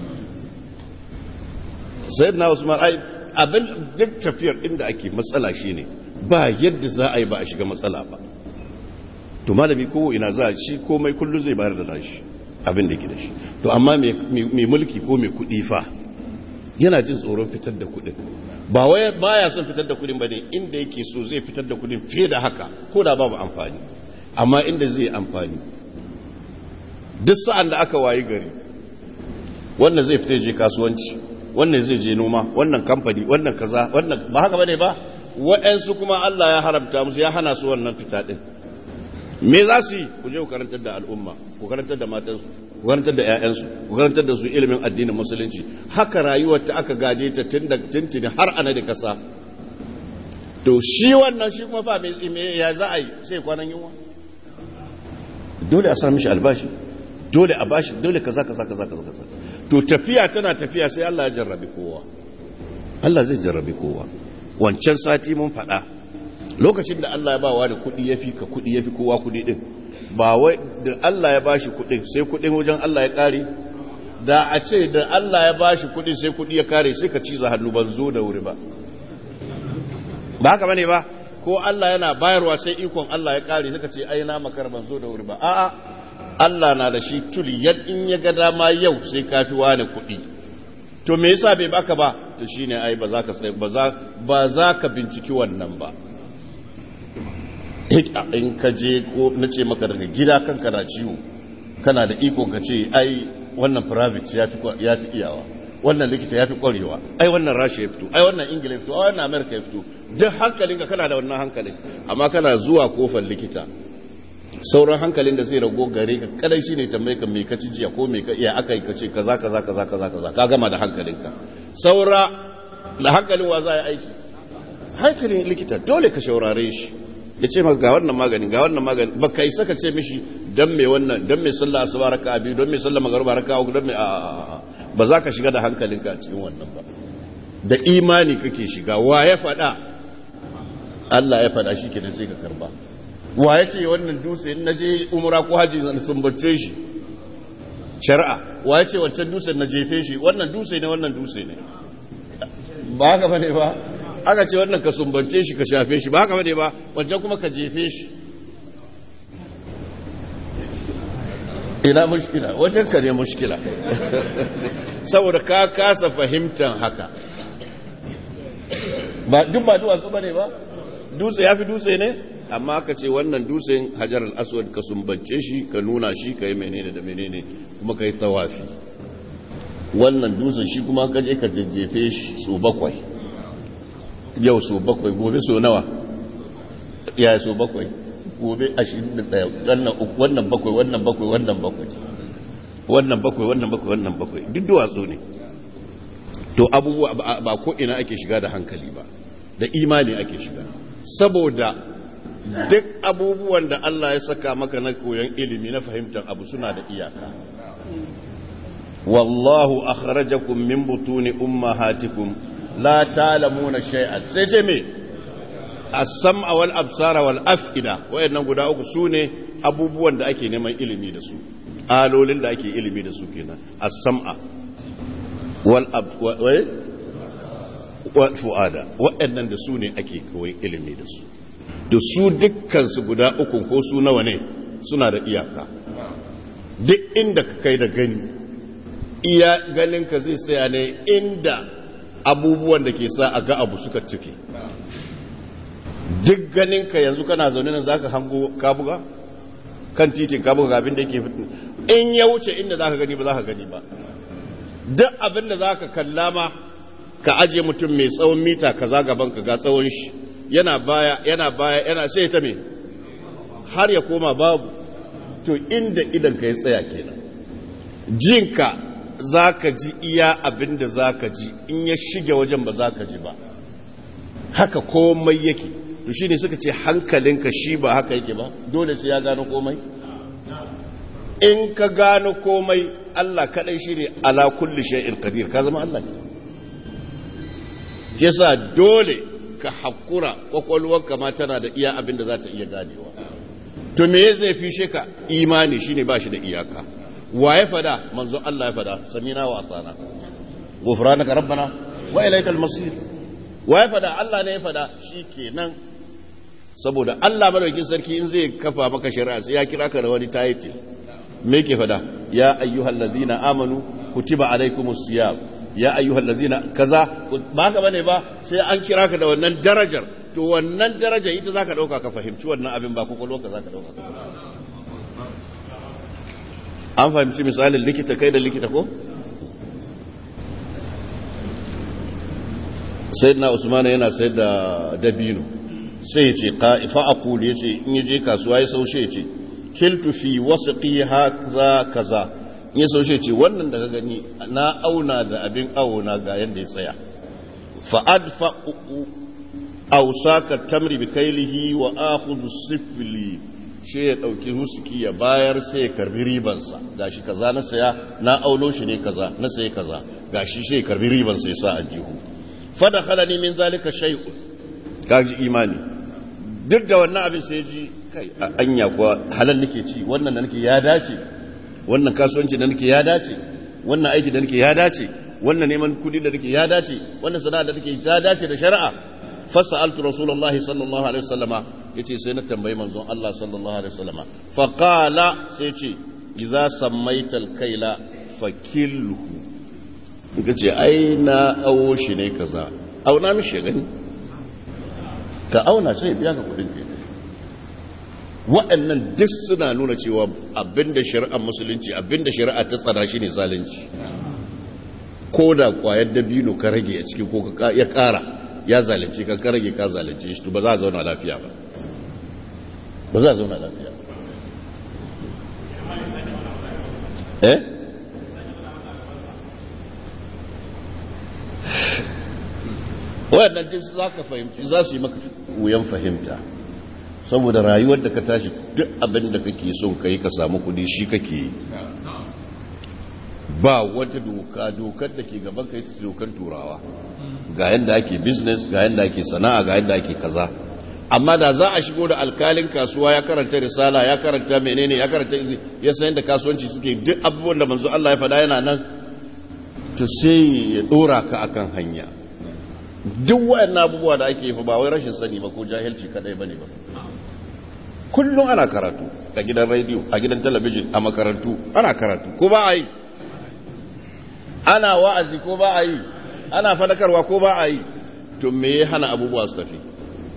sai na usman ai abin duk tafiyar inda ake matsala shi ne ba yadda za a yi ba a shiga matsala ba to malami kowo ina za a shi komai kullum zai bayar da nashi abin da ke da shi to amma mai mulki ko mai kudi fa yana jin tsoron fitar da kudin ba wai baya son fitar da kudin bane inda yake so zai fitar da kudin fiye da haka ko da babu amfani amma inda zai amfani duk sa'an da aka wayi gari wannan zai fita je kasuwanci wannan zai je noma wannan kamfani wannan kaza wannan ba haka bane ba wa'ansu kuma Allah ya haramta musu ya hana su wannan fita din me za su yi ku je ku karantar da al'umma ku karantar da matansu ku karantar da 'ya'yansu ku karantar da su ilimin addinin musulunci haka rayuwar ta aka gaje ta tun da tuntuni har ana da kasa to shi wannan shi kuma fa me ya za a yi sai kwanan yunwa dole a sami shi albashi dole a bashi dole kaza kaza kaza kaza kaza to tafiya tana tafiya sai Allah ya jarrabi kowa Allah zai jarrabi kowa wancan sati mun faɗa lokacin da Allah ya ba wa da kuɗi ya fi ka kuɗi ya fi kowa kuɗi ɗin ba wai da Allah ya ba shi kuɗin sai kuɗin wajen Allah ya ƙare da a ce da Allah ya ba shi kuɗin sai kuɗi ya ƙare sai ka ciza hannu ban zo da wuri ba ba haka bane ba ko Allah yana bayarwa sai ikon Allah ya ƙare sai ka ce ai na makar ban zo da wuri ba a'a Allah na da shi tuliyan in ya ga dama yau sai ka fi wani kuɗi to me yasa bai baka ba to shine ai ba za ka ba za ka binciki wannan ba in ka je ko na ce maka daga gida kanka na ciwo kana da iko ka ce ai wannan private ya fi iyawa wannan likita ya fi ƙwarewa ai wannan rasha ya fito ai wannan ingila ya fito ai wannan amerika ya fito duk hankalinka kana da wannan hankalin amma kana zuwa kofar likita sauran hankalin da zai rago gare ka kadai shi ne tambaye ka mai ka ci jiya ko mai ka iya aka yi ka ce kaza kaza kaza kaza kaza ka gama da hankalinka saura da hankalin wa za a yi aiki hankalin likita dole ka shaurare shi ya ce maka ga wannan magani ga wannan magani ba ka isa ka ce mishi dan me wannan dan me sallah asuba raka biyu don me sallah magruba raka uku don me a ba za ka shiga da hankalinka a cikin wannan ba da imani kake shiga wa ya faɗa Allah ya faɗa shi kenan sai ka karba wa ya ce wannan dutse in naje umra ko haji zan sumbace shi shari'a wa ya ce wancan dutse na jefe shi wannan dutse ne wannan dutse ne ba haka bane ba aka ce wannan ka sumbance shi ka shafe shi ba haka bane ba wancan kuma ka jefe shi ina mushkila wajen ka ne mushkila saboda ka kasa fahimtar haka ba duk ba duwatsu bane ba dutse ya fi dutse ne amma ka ce wannan dutsen hajar al-aswad ka sumbance shi ka nuna shi ka yi menene da menene kuma ka yi tawafi wannan dutsen shi kuma ka je ka jajjefe shi so bakwai yau so bakwai gobe so nawa ya so bakwai gobe ashirin da ɗaya wannan bakwai wannan bakwai wannan bakwai wannan bakwai wannan bakwai wannan bakwai duk duwatsu ne to abubuwa ba ko ina ake shiga da hankali ba da imani ake shiga saboda duk abubuwan da Allah ya saka maka na koyon ilimi na fahimtar abu suna da iyaka wallahu akhrajakum min butuni ummahatikum la ta'lamuna shay'an sai ce me as-sam'a wal absara wal af'ida wayannan guda uku sune abubuwan da ake neman ilimi da su alolin da ake ilimi da su kenan as-sam'a wal ab wal fu'ada wayannan da su ne ake koyon ilimi da su da su dukkansu guda uku ko su nawa ne suna da iyaka duk inda ka kai da gani iya ganinka zai tsaya ne inda abubuwan da ke sa a ga abu suka cike duk ganinka yanzu kana zaune nan zaka hango kabuga kan titin kabuga ga abin da yake fitin in ya wuce inda zaka gani ba zaka gani ba duk abin da zaka kalla ma ka aje mutum mai tsawon mita kaza gaban ka ga tsawon shi yana baya yana baya yana sai ta me har ya koma babu to inda idan ka ya tsaya kenan jinka za ka ji iya abin da za ka ji in ya shige wajen ba za ka ji ba haka komai yake to shi ne suka ce hankalinka shi ba haka yake ba dole sai ya gano komai in ka gano komai Allah kadai shi ne ala kulli shay'in qadir ka zama Allah yasa dole ka hakura kwakwalwarka ma tana da iya abin da za ta iya ganewa to me zai fishe ka imani shine ba shi da iyaka wa ya fada manzo Allah ya fada samina wa asana ghufranaka rabbana wa ilaikal masir wa ya fada Allah ne ya fada shikenan saboda Allah madaukakin sarki in zai kafa maka shari'a sai ya kira ka da wani title me yake fada ya ayyuhal ladzina amanu kutiba alaikumus siyam ya ayyuhal ladzina kaza ba haka bane ba sai an kira ka da wannan darajar to wannan daraja ita zaka dauka ka fahimci wannan abin ba kokolo ka zaka dauka ka an fahimci misalin likita kai da likita ko sayyidina usman yana sayar da dabino sai yace qa'ifa aqul yace in yaje kasuwa ya saushe yace kiltu fi wasqi hadha kaza in ya saushe yace wannan da ka gani na auna da abin auna ga yanda ya tsaya fa adfa ausaka tamri bi kailihi wa akhudhu sifli shi ya dauki musuki ya bayar sai ya karbi ribansa gashi kaza na saya na aulo shi ne kaza na sayi kaza gashi shi ya karbi ribansa ya sa a jihu fa dakhalani min zalika shay'un kaji imani duk da wannan abin sai ji kai anya kuwa halal nake ci wannan da nake ya dace wannan kasuwanci da nake ya dace wannan aiki da nake ya dace wannan neman kudi da nake ya dace wannan sana'a da nake ya dace da shari'a fasa'altu rasulullahi sallallahu alaihi wasallama yace sai na tambayi manzon Allah sallallahu alaihi wasallama fa qala sai ce idza sammaita al-kaila fakilhu kace ai na awo shi ne kaza auna mishi gani ka auna sai biya ka kudin ke waɗannan duk suna nuna cewa abinda shari'ar musulunci abinda shari'a ta tsara shi ne zalunci ko da kwayar dabino ka rage a ciki ko ya kara ya zalunce ka ka rage ka zalunce shi to ba za a zauna lafiya ba ba za a zauna lafiya eh waɗannan duk za ka fahimci za su yi maka wuyan fahimta saboda rayuwar da ka tashi duk abin da kake son ka yi ka samu kudi shi kake yi ba wata doka dokar da ke gaban ka yi dokar turawa ga yadda ake business ga yadda ake sana'a ga yadda ake kaza amma da za a shigo da alkalin kasuwa ya karanta risala ya karanta menene ya karanta izi ya san yadda kasuwanci suke duk abubuwan da manzo Allah ya faɗa yana nan to sai ya dora ka akan hanya duk wayannan abubuwa da ake yi ba wai rashin sani ba ko jahilci kadai bane ba kullum ana karatu a gidan rediyo a gidan talabijin a makarantu ana karatu ko ba a yi ana wa'azi ko ba a yi ana fadakarwa ko ba a yi to me ya hana abubuwa su tafi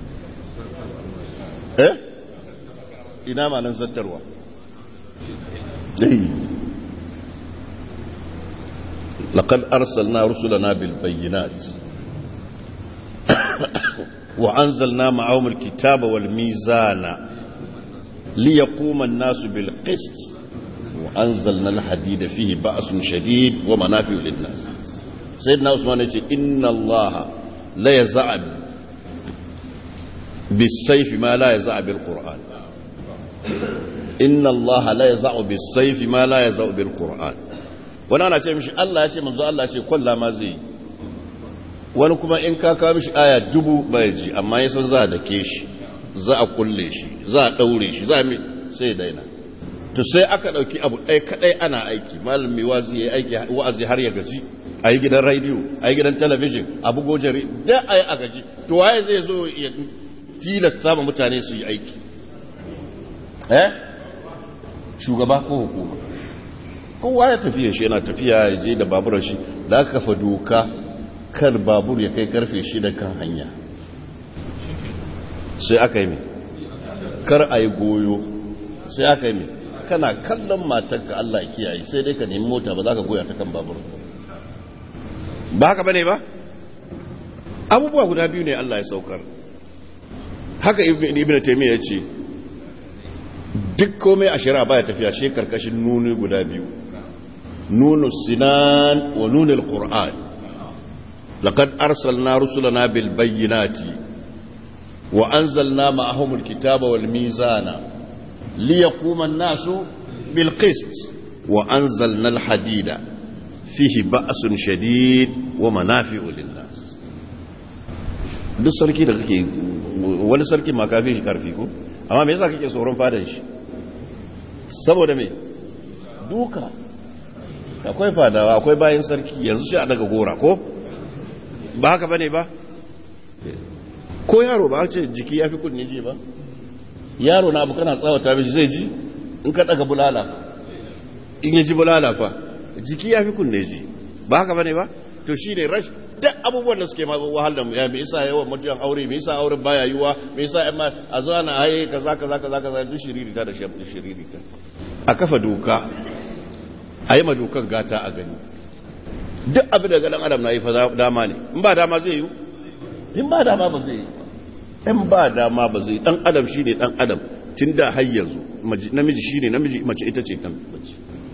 eh ina ma nan zattarwa لقد أرسلنا رسلنا بالبينات وأنزلنا معهم الكتاب والميزان ليقوم الناس بالقسط وأنزلنا الحديد فيه بأس شديد ومنافع للناس سيدنا عثمان يقول إن الله لا يزع بالسيف ما لا يزع بالقرآن إن الله لا يزع بالسيف ما لا يزع بالقرآن wani ana ce mishi Allah ya ce manzo Allah ya ce kwalla ma zai wani kuma in ka kawo mishi aya dubu bai ji amma ya san za a dake shi za a kulle shi za a daure shi za a sai daina to sai aka dauki abu ɗaya kadai ana aiki malam mai wazi ya aiki wa'azi har ya gaji a yi gidan rediyo a yi gidan talabijin a bugo jari da a yi a gaji to waye zai zo ya tilasta ma mutane su yi aiki eh shugaba ko hukuma kowa ya tafiya shi yana tafiya ya je da baburan shi da aka kafa doka kar babur ya kai karfe shida kan hanya sai aka yi mai kar a yi goyo sai aka yi mai kana kallon matarka Allah kiyaye sai dai ka nemi mota ba za ka goya ta kan babur ba haka bane ba abubuwa guda biyu ne Allah ya saukar haka ibn taymiya ya ce duk komai a shari'a baya tafiya shi karkashin nuni guda biyu nunu sinan wa nunul qur'an laqad arsalna rusulana bil bayyinati wa anzalna ma'ahum al kitaba wal mizana liyaquma an-nasu bil qist wa anzalna al hadida fihi ba'sun shadid wa manafi'u lin nas duk sarki da kake wani sarki ma kafin shi karfi ko amma me yasa kake tsoron fadan shi saboda me duka akwai fadawa akwai bayan sarki yanzu shi a daga gora ko ba haka bane ba ko yaro ba ce jiki ya fi kunne ji ba yaro na abu kana tsawata mishi zai ji in ka daga bulala in ya ji bulala fa jiki ya fi kunne ji ba haka bane ba to shi ne rash duk abubuwan da suke ma wahal da mu ya me yasa yawan mutuwan aure me yasa auren baya yiwa me yasa amma a zo ana haye kaza kaza kaza kaza duk shiriri ta da shiriri ta a kafa doka a yi ma dokan gata a gani duk abin da ganin adam na yi fa dama ne in ba dama zai yi in ba dama ba zai yi in ba dama ba zai yi dan adam shine dan adam tun da har yanzu namiji shine namiji mace ita ce kan mace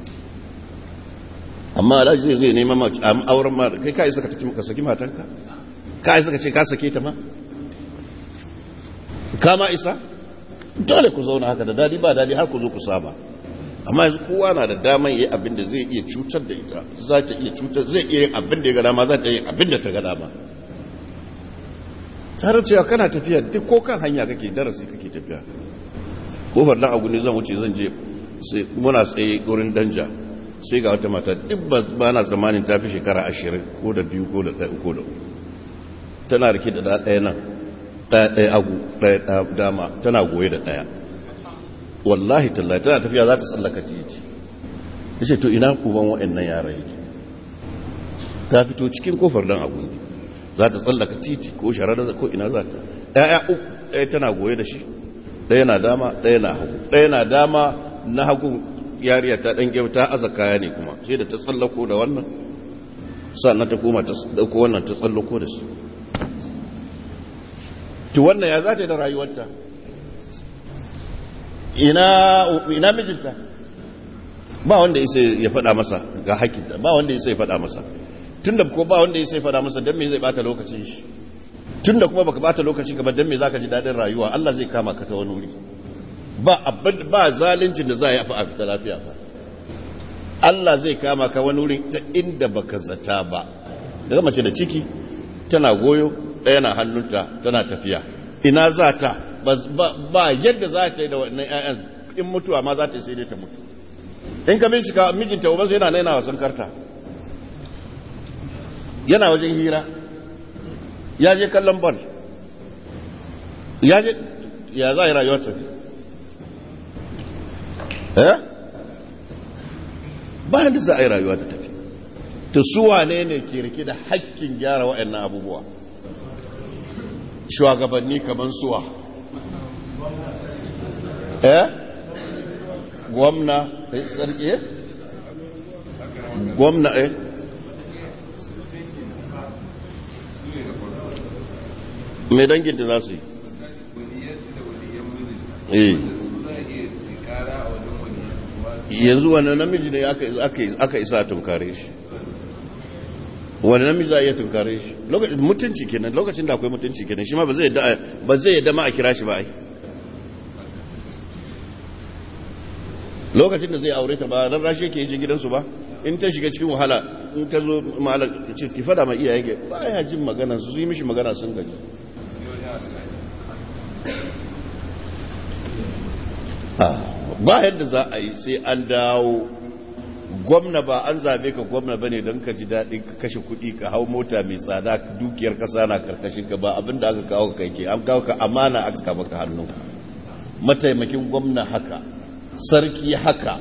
amma alhaji zai zai nema ma auren ma kai kai saka ka saki matanka kai saka ce ka sake ta ma kama isa dole ku zauna haka da dadi ba dadi har ku zo ku saba amma yanzu kowa na da daman yi abin da zai iya cutar da ita za ta iya cutar zai iya yin abin da ya ga dama za ta yi abin da ta ga dama tare cewa kana tafiya duk ko kan hanya kake darasi kake tafiya kofar dan abu ne zan wuce zan je sai muna tsaye gurin danja sai ga wata mata duk ba na zamanin ta fi shekara ashirin ko da biyu ko da ɗaya ko da tana rike da ɗaya nan ɗaya ɗaya agu ɗaya dama tana goye da ɗaya wallahi tallahi tana tafiya za ta tsallaka titi ya ce to ina kuban waɗannan yara yake ta fito cikin kofar dan abu ne za ta tsallaka titi ko sharar ko ina za ta ɗaya uku ɗaya tana goye da shi ɗaya na dama ɗaya na hagu ɗaya na dama na hagu yariya ta ɗan ta aza kaya ne kuma sai da ta tsallako da wannan sannan ta koma ta dauko wannan ta tsallako da su to wannan ya za ta yi da rayuwarta ina mijinta ba wanda isa ya faɗa masa ga hakinta ba wanda isa ya faɗa masa tun da ko ba wanda isa ya faɗa masa don me zai bata lokacin shi tun da kuma baka bata lokacin ka ba don me za ka ji daɗin rayuwa Allah zai kama ka ta wani wuri ba abin ba zalincin da za a yi a fita lafiya ba Allah zai kama ka wani wuri ta inda baka zata ba daga mace da ciki tana goyo ɗaya na hannunta tana tafiya ina za ta ba yadda za ta yi da wannan 'ya'yan in mutuwa ma za ta yi sai dai ta mutu in ka bincika mijinta ubansu yana naina wasan karta yana wajen hira ya je kallon bol ya je ya za a yi rayuwar tafi eh ba yadda za a yi rayuwa ta tafi ta suwa ne ne ke rike da hakkin gyara waɗannan abubuwa shugabanni kamar suwa eh gwamna eh sarki eh gwamna eh mai dangin da za su yi eh yanzu wani namiji ne aka isa a tunkare shi wani namiji za a iya tunkare shi mutunci kenan lokacin da akwai mutunci kenan shi ma ba zai yadda ma a kira shi ba ai lokacin da zai aure ta ba ran rashi yake yi gidansu ba in ta shiga cikin wahala in ta zo malar ce ki fada ma iyaye ga ba ya jin magana su yi mishi magana sun gaji ba yadda za a yi sai an dawo gwamna ba an zabe ka gwamna bane don ka ji daɗin ka kashe kuɗi ka hau mota mai tsada dukiyar ƙasa na karkashin ka ba abin da aka kawo ka ke an kawo ka amana aka kama ka hannu mataimakin gwamna haka sarki haka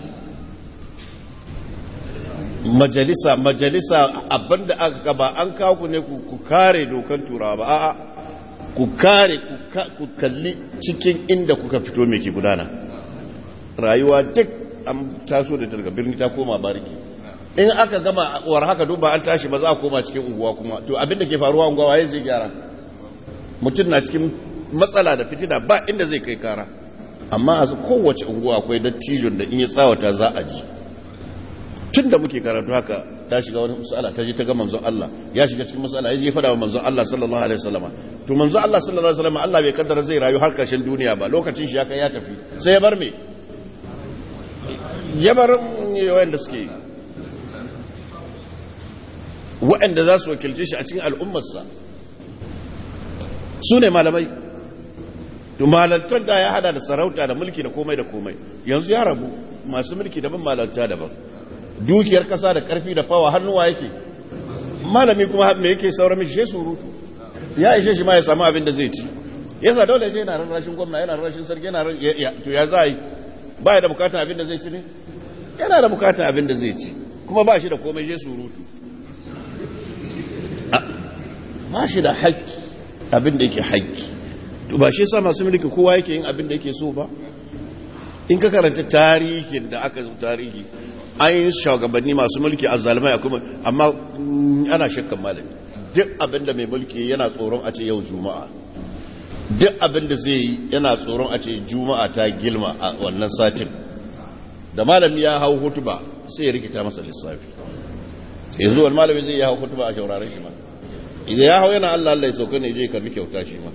majalisa majalisa abinda aka kaba an kawo ku ne ku kare dokan turawa ba a'a ku kare ku kalli cikin inda kuka fito mai ke gudana rayuwa duk an taso da daga birni ta koma bariki in aka gama war haka duba an tashi ba za a koma cikin unguwa kuma to abinda ke faruwa unguwa waye zai gyara mutum na cikin matsala da fitina ba inda zai kai kara amma a kowace unguwa akwai dattijon da in ya tsawata za a ji tun da muke karatu haka ta shiga wani masala ta je ta ga manzon Allah ya shiga cikin masala ya je fada wa manzon Allah sallallahu alaihi wasallama to manzon Allah sallallahu alaihi wasallama Allah bai kaddara zai rayu har karshen duniya ba lokacin shi ya kai ya tafi sai ya bar me ya bar wanda suke waɗanda za su wakilce shi a cikin al'ummarsa su ne malamai to malantar da ya hada da sarauta da mulki da komai da komai yanzu ya rabu masu mulki daban malanta daban dukiyar kasa da karfi da fawa hannuwa yake malami kuma me yake saura mishi shi surutu ya ishe shi ma ya samu abin da zai ci yasa dole shi yana rarrashin gwamna yana rarrashin sarki yana to ya za yi ba ya da bukatan abin da zai ci ne yana da bukatan abin da zai ci kuma ba shi da komai shi surutu ba shi da haƙƙi abin da yake haƙƙi to ba shi sa masu mulki kowa yake yin abin da yake so ba in ka karanta tarihin da aka zo tarihi an yi shugabanni masu mulki a zalimai kuma amma ana shakkan malami duk abin da mai mulki yana tsoron a ce yau juma'a duk abin da zai yi yana tsoron a ce juma'a ta gilma a wannan satin da malami ya hau hutuba sai ya rikita masa lissafi yanzu wani malami zai ya hau hutuba a shauraren shi ma idan ya hau yana allah allah ya sauka ne je karbi kyauta shi ma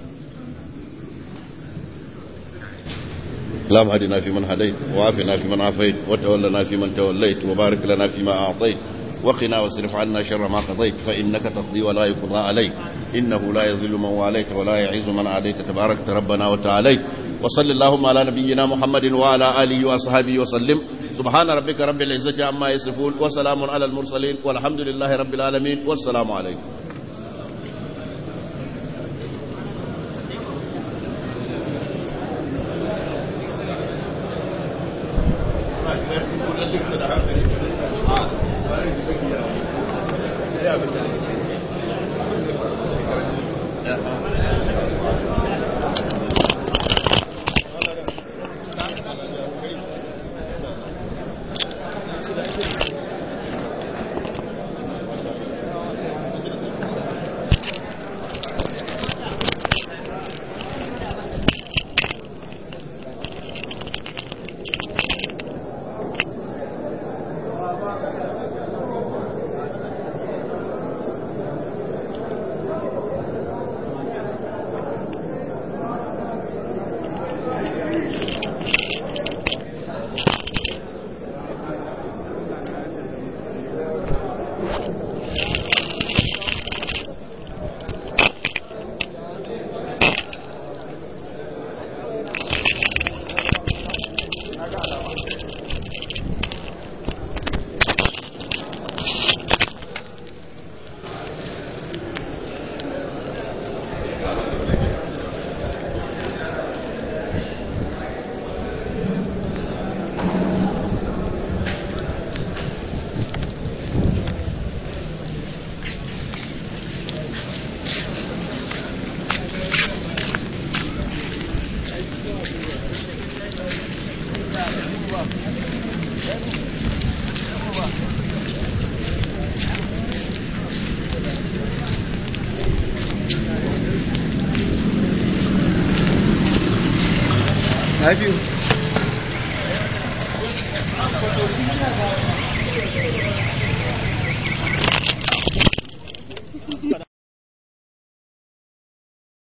اللهم اهدنا فيمن هديت وعافنا فيمن عافيت وتولنا فيمن توليت وبارك لنا فيما أعطيت وقنا واصرف عنا شر ما قضيت فإنك تقضي ولا يقضى عليك إنه لا يذل من واليت ولا يعز من عاديت تبارك ربنا وتعاليت وصل اللهم على نبينا محمد وعلى آله وأصحابه وسلم سبحان ربك رب العزة عما يصفون وسلام على المرسلين والحمد لله رب العالمين والسلام عليكم Na biyu.